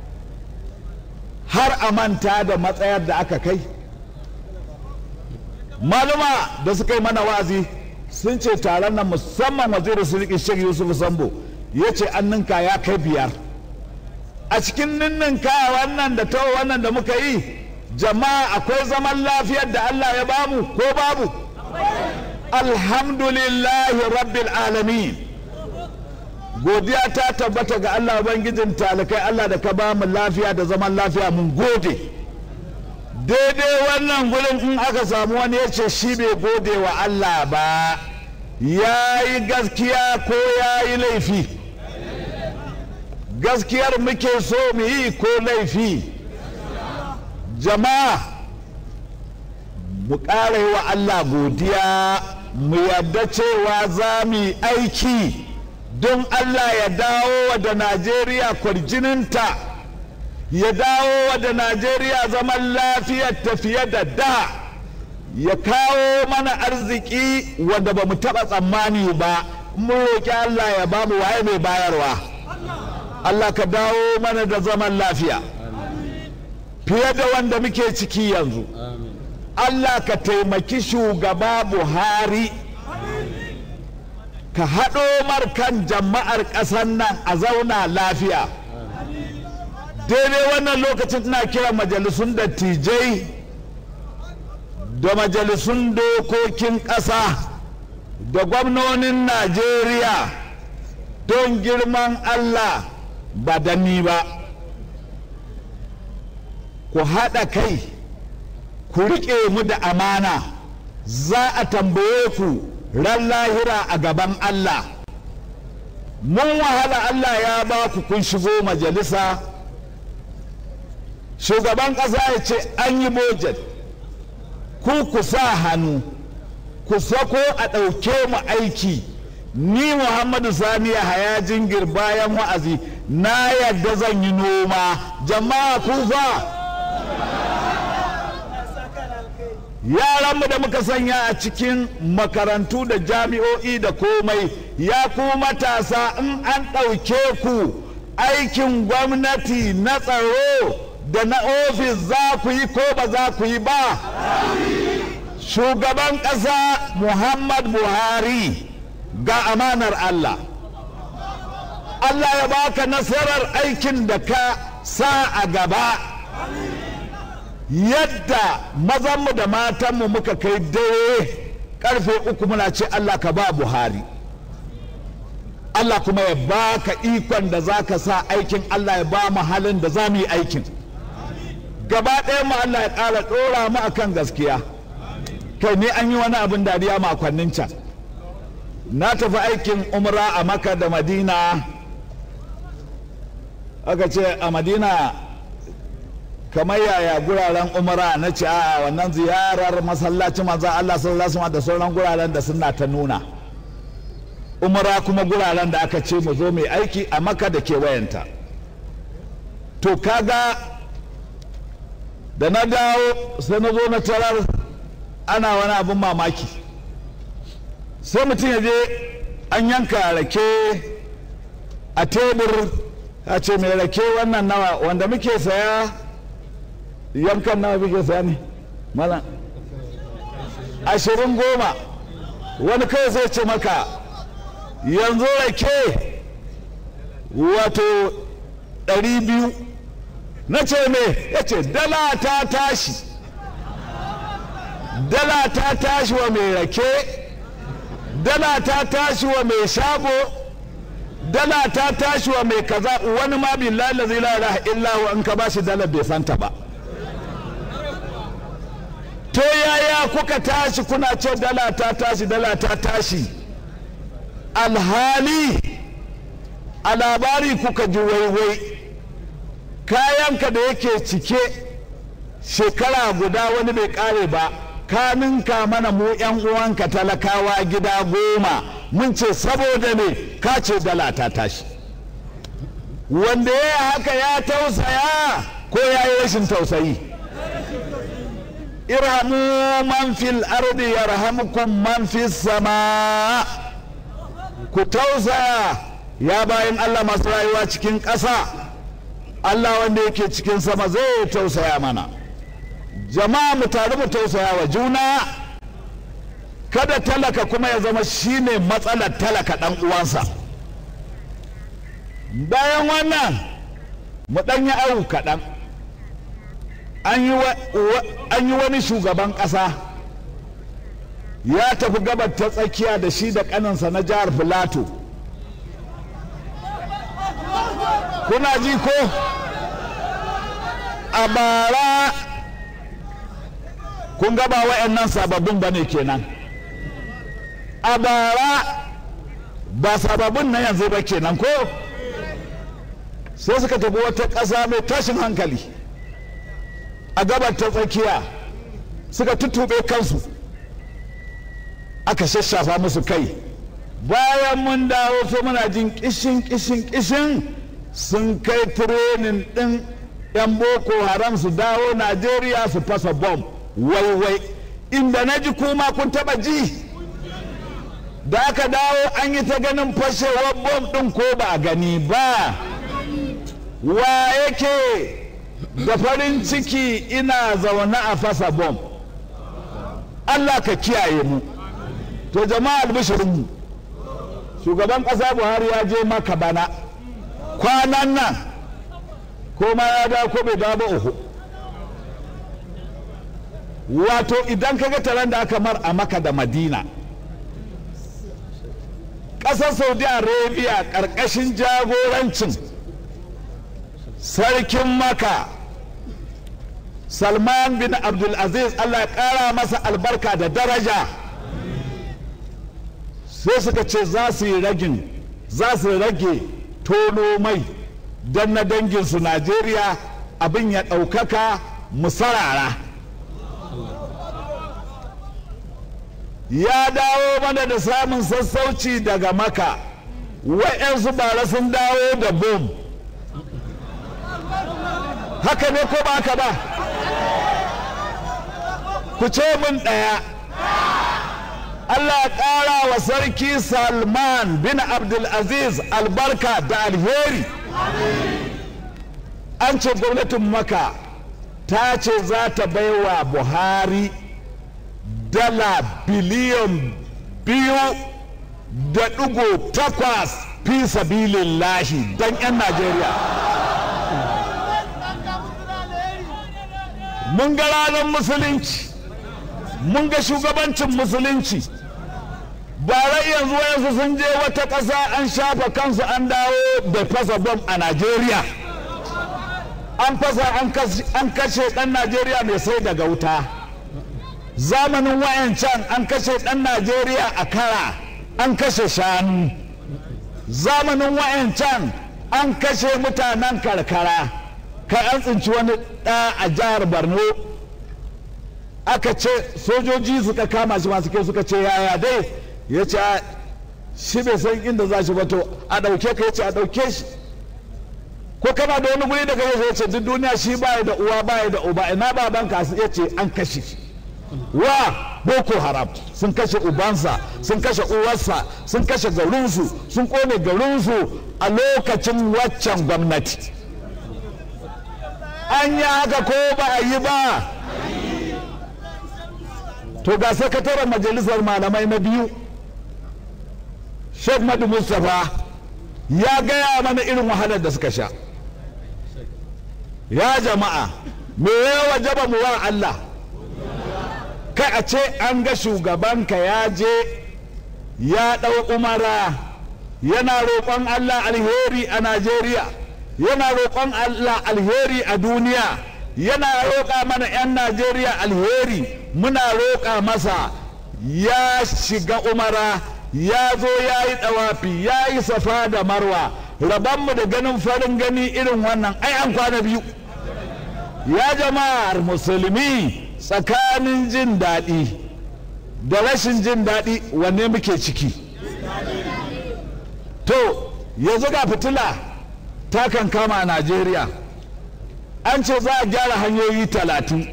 S6: har a manta da matsayar da aka kai maluma da suka yi mana wazi sun ce taron nan musamman wazirin sulki shek yusuf sambo ya ce an ninka ya kai biyar a cikin ninninka wannan da ta wannan da muka yi jama'a akwai zaman lafiyar da allah ya bamu ko babu alhamdulillahi rabbil alamin godiya ta tabbata ga allah ubangijin talikai allah da ka bamu lafiya da zaman lafiya mun gode daidai wannan gurin in aka samu wani ya ce shi bai gode wa Allah ba ya yi gaskiya ko ya yi laifi gaskiyar muke so mu yi ko laifi jama'a mu ƙara yi wa Allah godiya mu yadda cewa za mu yi aiki don Allah ya dawo da Najeriya kwarjininta ya dawo da najeriya zaman lafiyar tafiye da da ya kawo mana arziki wanda ba mu taɓa tsammani ba mun roƙi allah ya ba mu waye mai bayarwa allah ka dawo mana da zaman lafiya fiye da wanda muke ciki yanzu allah ka taimaki shugaba buhari ka haɗo markan jama'ar ƙasar nan a zauna lafiya daidai wannan lokacin ina kiran majalisun dattijai da majalisun dokokin ƙasa da gwamnonin najeriya don girman allah ba da ni ba ku haɗa kai ku riƙe mu da amana za a tambaye ku ran lahira a gaban allah mun wahala allah ya ba ku kun shigo majalisa shugaban ƙasa ya ce an yi bojet ku ku sa hannu ku sako a ɗauke mu aiki ni muhammadu sani haya jingir bayan wa'azi na yadda zan yi noma jama'a kufa yaranmu da muka sanya a cikin makarantu da jami'o'i da komai ya ku matasa in an ɗauke ku aikin gwamnati na tsaro da na ofis za ku yi ko ba za ku yi ba shugaban ƙasa muhammad buhari ga amanar allah allah ya baka nasarar aikin da ka sa a gaba yadda mazanmu da matanmu muka kai dare karfe uku muna ce Allah ka ba Buhari Allah kuma ya baka ikon da za ka sa aikin Allah ya ba mu halin da za mu yi aikin gaba ɗaya mu Allah ya ƙara ɗora mu akan gaskiya kai ne an yi wani abin dariya makonnin can na tafi aikin umra a maka da madina aka ce a madina kamar yaya guraren umara na ce a wannan ziyarar masallacin manzan Allah sallallahu alaihi da sauran guraren da suna ta nuna umara kuma guraren da aka ce mu zo mai aiki a maka da kewayenta to kaga da na dawo sai na zo na tarar ana wani abin mamaki sai mutum ya je an yanka rake a tebur a ce mai rake wannan nawa wanda muke saya yankan nawa muke saya ne mana ashirin goma wani kawai zai ce maka yanzu rake wato ɗari biyu na ce me ya ce dala ta tashi dala ta tashi wa mai rake dala ta tashi wa mai shago dala ta tashi wa mai kaza wani ma billahi la ilaha illa huwa in ka bashi dala bai santa ba to yaya kuka tashi kuna ce dala ta tashi dala ta tashi alhali a labari kuka ji waiwai kayanka da yake cike shekara guda wani bai kare ba ka ninka mana mu yan uwanka talakawa gida goma mun ce saboda ne ka ce dala ta tashi wanda ya haka ya tausaya ko ya yi rashin tausayi irhamu man fil ardi yarhamukum man fis sama ku tausaya ya bayan Allah masu rayuwa cikin ƙasa Allah wanda yake cikin sama zai tausaya mana jama'a mu tare mu tausaya wa juna kada talaka kuma ya zama shine matsalar talaka ɗan uwansa bayan wannan mu ɗan yi awu kaɗan an yi wani shugaban ƙasa ya tafi gabar ta tsakiya da shi da ƙaninsa na jihar filato kuna ji ko a bara kun gaba wa'annan sababbin ba ne kenan a bara ba sababbin na yanzu ba kenan ko sai suka tafi wata ƙasa mai tashin hankali a gabar ta tsakiya suka tuttuɓe kansu aka shashafa musu kai bayan mun dawo sai muna jin kishin kishin kishin sun kai tirenin ɗin 'yan boko haram su dawo najeriya su fasa bom waiwai inda na ji kuma kun taba ji da aka dawo an yi ta ganin fashewar bom ɗin ko ba a gani ba wa yake da farin ciki ina zaune a fasa bom allah ka kiyaye mu to jama'a albishirinmu shugaban ƙasa buhari ya je maka bana kwanan nan ko ma ya da ko bai da ba uku wato idan ka ga taron da aka mar a maka da madina ƙasar saudi arabia ƙarƙashin jagorancin sarkin maka salman bin abdulaziz allah ya ƙara masa albarka da daraja sai suka ce za su yi ragin za su rage tono mai don na danginsu najeriya abin ya ɗaukaka musarara ya dawo mana da samun sassauci daga maka wa'yansu bara sun dawo da bom haka ne ko ba haka ba ku ce min ɗaya Allah ya ƙara wa sarki Salman bin Abdulaziz albarka da alheri an ce gwamnatin maka ta ce za ta baiwa Buhari dala biliyan biyu da ɗigo takwas fi sabilillahi don 'yan Najeriya. Mun ga ranar musulunci, mun ga shugabancin musulunci. bara yanzu wayansu sun je wata ƙasa an shafa kansu an dawo da fasa bom a Najeriya. An fasa an kashe ɗan Najeriya mai sai daga wuta. Zamanin wayancan an kashe ɗan Najeriya a kara an kashe shanu. Zamanin wayancan an kashe mutanen karkara. Kai an tsinci wani ɗa a jihar Borno aka ce sojoji suka kama shi masu kai suka ce yaya dai ya ce shi bai san inda za shi ba to a ɗauke ka ya ce a ɗauke shi ko kana da wani guri da kai ya ce duk duniya shi baya da uwa baya da uba ina baban ka ya ce an kashe shi wa boko haram sun kashe ubansa sun kashe uwarsa sun kashe garinsu sun kone garinsu a lokacin waccan gwamnati an yi haka ko ba a yi ba to ga sakataren majalisar malamai na biyu sheikh madu mustapha ya gaya mana irin wahalar da suka sha ya jama'a me ya wajaba mu wa Allah kai a ce an ga shugabanka ya je ya ɗau umara yana roƙon Allah alheri a Najeriya yana roƙon Allah alheri a duniya yana roƙa mana 'yan Najeriya alheri muna roƙa masa ya shiga umara ya zo ya yi ɗawafi ya yi safa da marwa rabanmu da ganin farin gani irin wannan ai an kwana biyu ya jama'ar musulmi tsakanin jin daɗi da rashin jin daɗi wanne muke ciki to yanzu ga fitila ta kan kama a najeriya an ce za a gyara hanyoyi talatin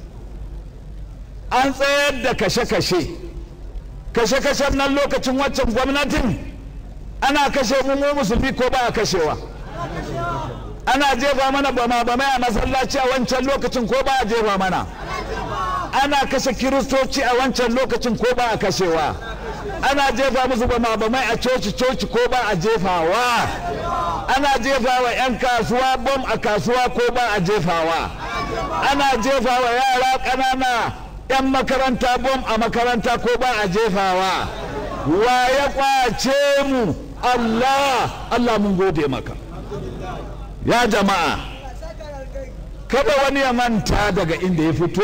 S6: an tsayar da kashe-kashe kashe-kashen nan lokacin waccan gwamnatin ana kashe mu musulmi ko ba a kashewa ana jefa mana bama-bamai a masallaci a wancan lokacin ko ba a jefa mana ana kashe kiristoci a wancan lokacin ko ba a kashewa ana jefa musu bama-bamai a coci-coci ko ba a jefawa ana jefa wa 'yan kasuwa bom a kasuwa ko ba a jefawa ana jefa wa yara ƙanana 'yan makaranta bom a makaranta ko ba a jefawa wa ya kwace mu Allah Allah mun gode maka ya jama'a kada wani ya manta daga inda ya fito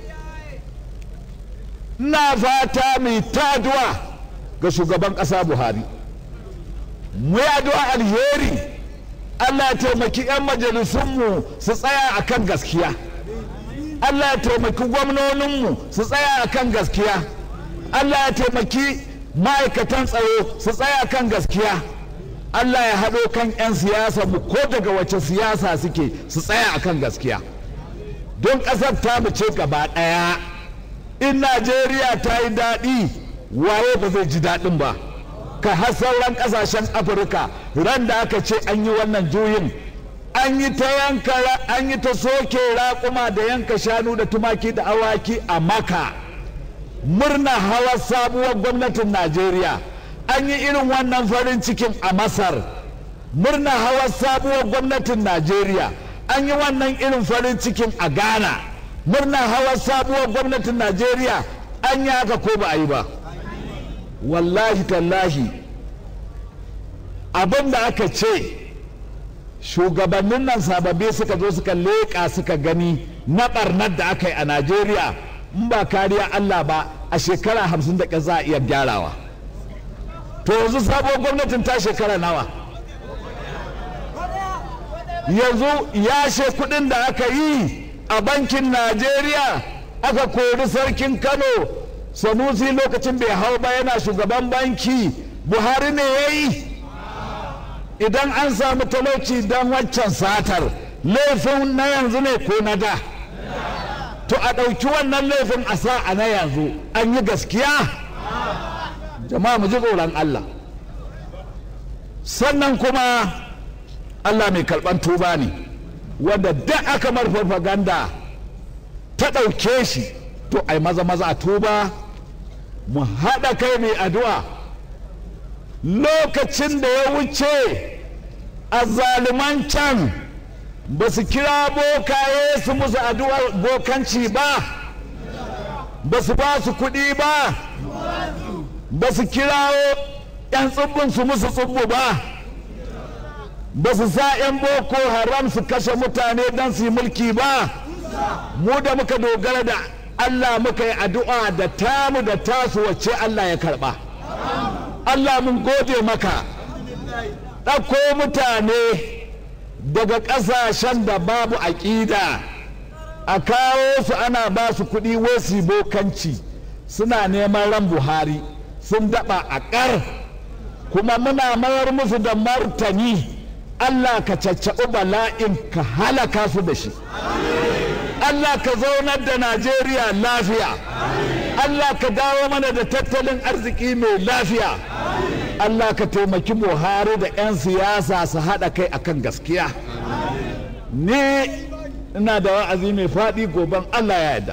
S6: na fata mai taduwa ga shugaban ƙasa buhari mu yi addu'a alheri Allah ya taimaki 'yan majalisunmu su tsaya a kan gaskiya Allah ya taimaki gwamnoninmu su tsaya a kan gaskiya Allah ya taimaki ma'aikatan tsaro su tsaya kan gaskiya Allah ya haɗo kan 'yan siyasa mu ko daga wace siyasa suke su tsaya a kan gaskiya don ƙasar ta mu ce gaba ɗaya in Najeriya ta yi daɗi waye ba zai ji daɗin ba ka har sauran ƙasashen afirka ran da aka ce an yi wannan juyin an yi ta yanka an yi ta soke raƙuma da yanka shanu da tumaki da awaki a maka murna hawa sabuwar gwamnatin najeriya an yi irin wannan farin cikin a masar murna hawa sabuwar gwamnatin najeriya an yi wannan irin farin cikin a ghana murna hawa sabuwar gwamnatin najeriya an yi haka ko ba a yi ba wallahi tallahi abin da aka ce shugabannin nan sababbi suka zo suka leƙa suka gani na ɓarnar da aka yi a najeriya in ba kariya allah ba a shekara hamsin da za a iya gyarawa to yanzu sabon gwamnatin ta shekara nawa yanzu yashe kuɗin da aka yi a bankin najeriya aka kori sarkin kano sanusi lokacin bai hau ba yana shugaban banki buhari ne ya yi idan an samu talauci don waccan satar laifin na yanzu ne ko na da to a ɗauki wannan laifin a sa a na yanzu an yi gaskiya jama'a mu ji tsoron Allah sannan kuma Allah mai karɓan tuba ne wanda duk aka mar farfaganda ta ɗauke shi to ai maza maza a tuba mu haɗa kai mai addu'a lokacin da ya wuce a zaluman can ba su kira bokaye su musu addu'ar bokanci ba ba su ba su kuɗi ba ba su kirawo 'yan tsibbin su musu tsibbu ba ba su sa 'yan boko haram su kashe mutane don su yi mulki ba mu da muka dogara da allah muka yi addu'a da tamu da tasu wacce allah ya karba allah mun gode maka ɗauko mutane daga ƙasashen da babu aƙida a kawo su ana ba su kuɗi wasi bokanci suna neman ran buhari sun daɓa a ƙar kuma muna mayar musu da martani allah ka caccaɓi bala'in ka halaka su da shi allah ka zaunar da najeriya lafiya allah ka dawo mana da tattalin arziki mai lafiya Allah ka taimaki Buhari da 'yan siyasa su haɗa kai akan gaskiya ni ina da wa'azi mai faɗi goben Allah ya yarda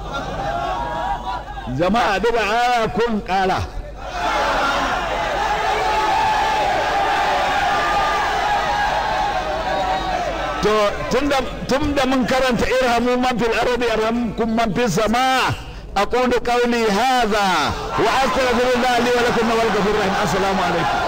S6: jama'a duka aya kun ƙara to tun da mun karanta irhamu man fil ardi yarhamkum man fis sama' أقول قولي هذا وأستغفر الله لي ولكم والغفور الرحيم السلام عليكم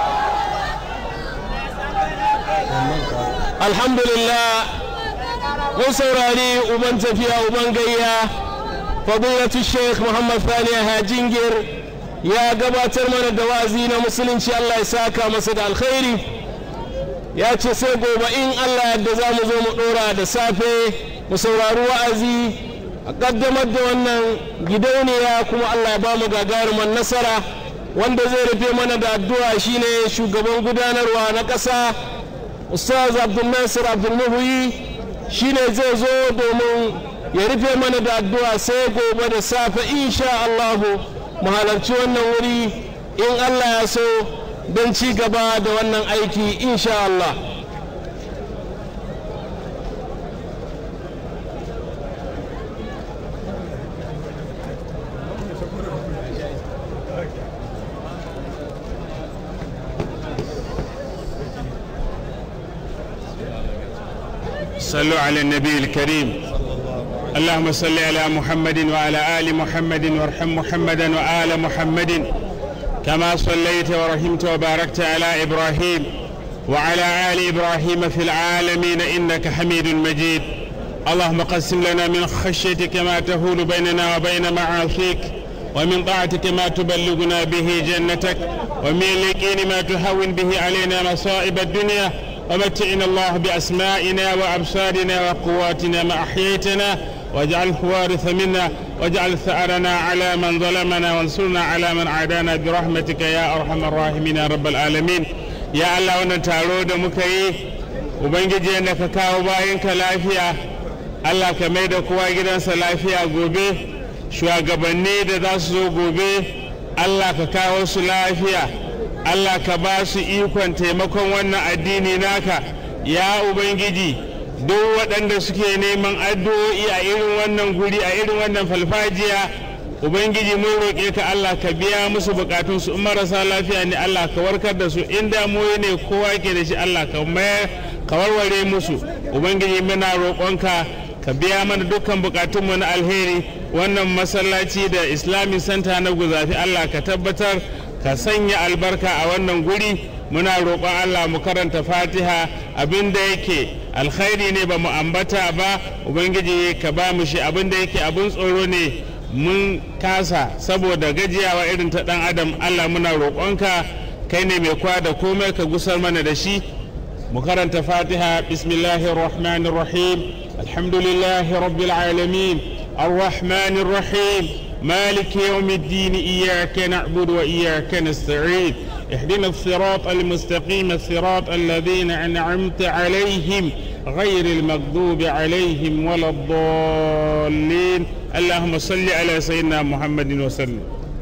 S3: الحمد لله mun saurari uban tafiya uban gayya fadilatu sheikh muhammad thani hajingir ya gabatar mana da wa'azi na musulunci allah ya saka masa da alkhairi ya ce sai gobe in allah yadda za mu zo mu dora da safe mu saurari wa'azi a kaddamar da wannan gidauniya kuma Allah ya bamu gagarumar nasara wanda zai rufe mana da addu'a shine shugaban gudanarwa na ƙasa ustaz abdul nasir abdul muhuyi shine zai zo domin ya rufe mana da addu'a sai gobe da safe insha Allah mu halarci wannan wuri in Allah ya so don ci gaba da wannan aiki insha Allah
S7: صلوا على النبي الكريم اللهم صل على محمد وعلى آل محمد وارحم محمدا وآل محمد كما صليت ورحمت وباركت على إبراهيم وعلى آل إبراهيم في العالمين إنك حميد مجيد اللهم قسم لنا من خشيتك ما تهول بيننا وبين معاصيك ومن طاعتك ما تبلغنا به جنتك ومن اليقين ما تهون به علينا مصائب الدنيا ومتعنا الله بأسمائنا وأبصارنا وقواتنا ما أحييتنا واجعله وارث منا واجعل ثأرنا على من ظلمنا وانصرنا على من عادانا برحمتك يا أرحم الراحمين يا رب العالمين يا الله وانا تارو da muka yi ubangiji yadda ka kawo bayanka lafiya Allah ka mai da kowa gidansa lafiya gobe shugabanni da za su zo gobe Allah ka kawo su lafiya Allah ka ba su ikon taimakon wannan addini naka ya Ubangiji duk waɗanda suke neman addu'o'i a irin wannan guri a irin wannan falfajiya Ubangiji mun roƙe ka Allah ka biya musu bukatun su marasa lafiya ne Allah ka warkar da su in damuwa ne kowa ke da shi Allah ka ka warware musu Ubangiji muna roƙonka ka biya mana dukkan bukatunmu na alheri wannan masallaci da Islamic Center na guzafi Allah ka tabbatar ka sanya albarka a wannan guri muna roƙon Allah mu karanta fatiha abinda yake alkhairi ne ba mu ambata ba ubangiji ka ba mu shi abinda yake abin tsoro ne mun kasa saboda gajiyawa irin ta ɗan adam Allah muna roƙonka kai ne mai kwa da komai ka gusar mana da shi mu karanta fatiha bismillahir rahmanir rahim alhamdulillahi rabbil alamin الرحمن الرحيم مالك يوم الدين إياك نعبد وإياك نستعين اهدنا الصراط المستقيم الصراط الذين أنعمت عليهم غير المغضوب عليهم ولا الضالين اللهم صل على سيدنا محمد وسلم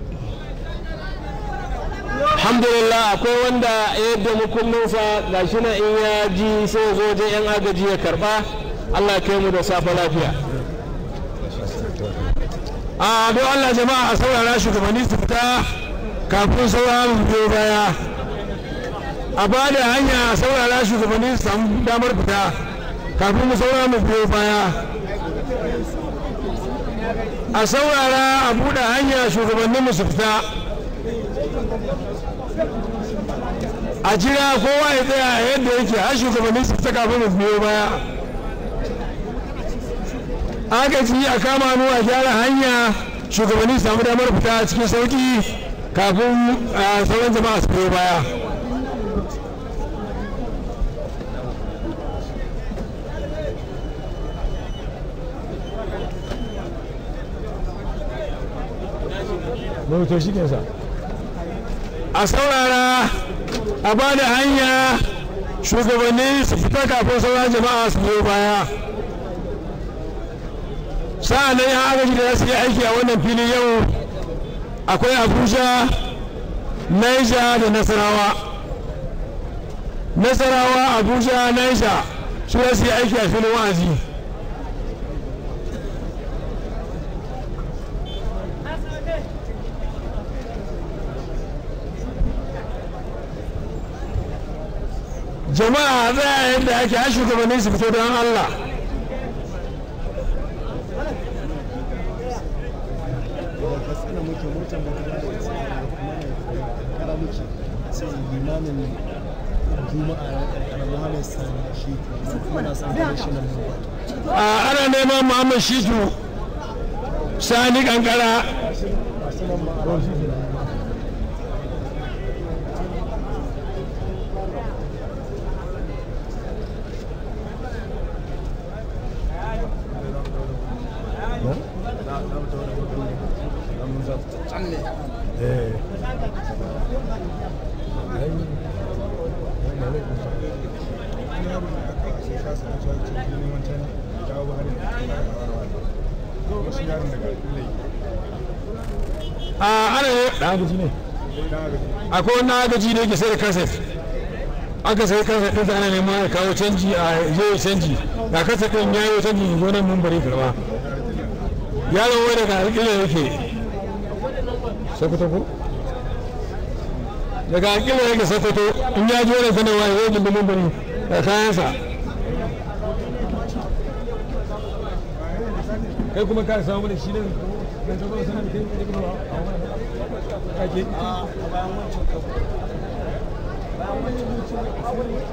S3: alhamdulillah akwai wanda yadda mukullinsa ga shi na in ya ji sai zo je yan agaji ya karba allah kai mu da safe lafiya
S8: a don Allah jama'a a saurara shugabanni su fita kafin sauraron biyo baya a ba da hanya a saurara shugabanni su samu damar fita kafin mu saurara mu biyo baya a saurara a buɗe hanya shugabannin mu su fita a jira kowa ya tsaya yadda yake har shugabanni su fita kafin mu biyo baya agaji a kama hannu a gyara hanya shugabanni samu damar fita cikin sauki kafin sauran jama'a su biyo baya a saurara a ba da hanya shugabanni su fita kafin sauran jama'a su biyo baya sa'an nan ya agaji da su yi aiki a wannan filin yau akwai abuja naija da nasarawa nasarawa abuja naija su ya su yi aiki a filin wa'azi jama'a za a yadda ake har shugabannin su fito don allah ana neman muhammad shitu sani kankara a ana yi agaji ne akwai wani agaji ne ke sai da kaset aka sai kaset ɗin ana neman ya kawo canji a yi canji ga kaset ɗin ya yi canji ya zo nan mun bari karba yaron wani daga alƙila yake sokoto ko daga alƙila yake sokoto in ya ji wani sanarwa ya zo mun bari da kayansa kai kuma ka samu da shi ne da ta zo sanar kai da kuma kake a bayan wancan ka bayan wancan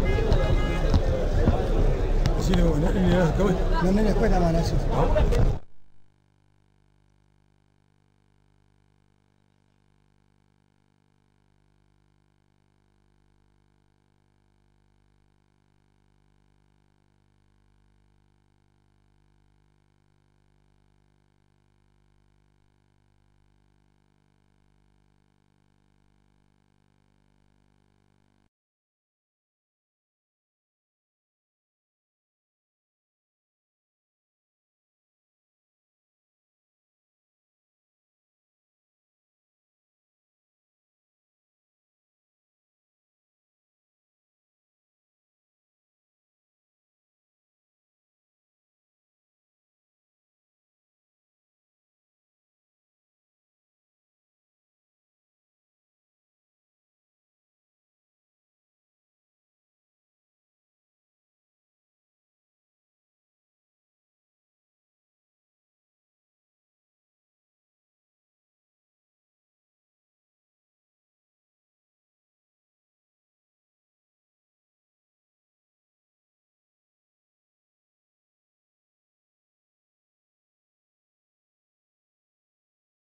S9: shi ne wani ne kawai
S10: nan ne kawai da ma na su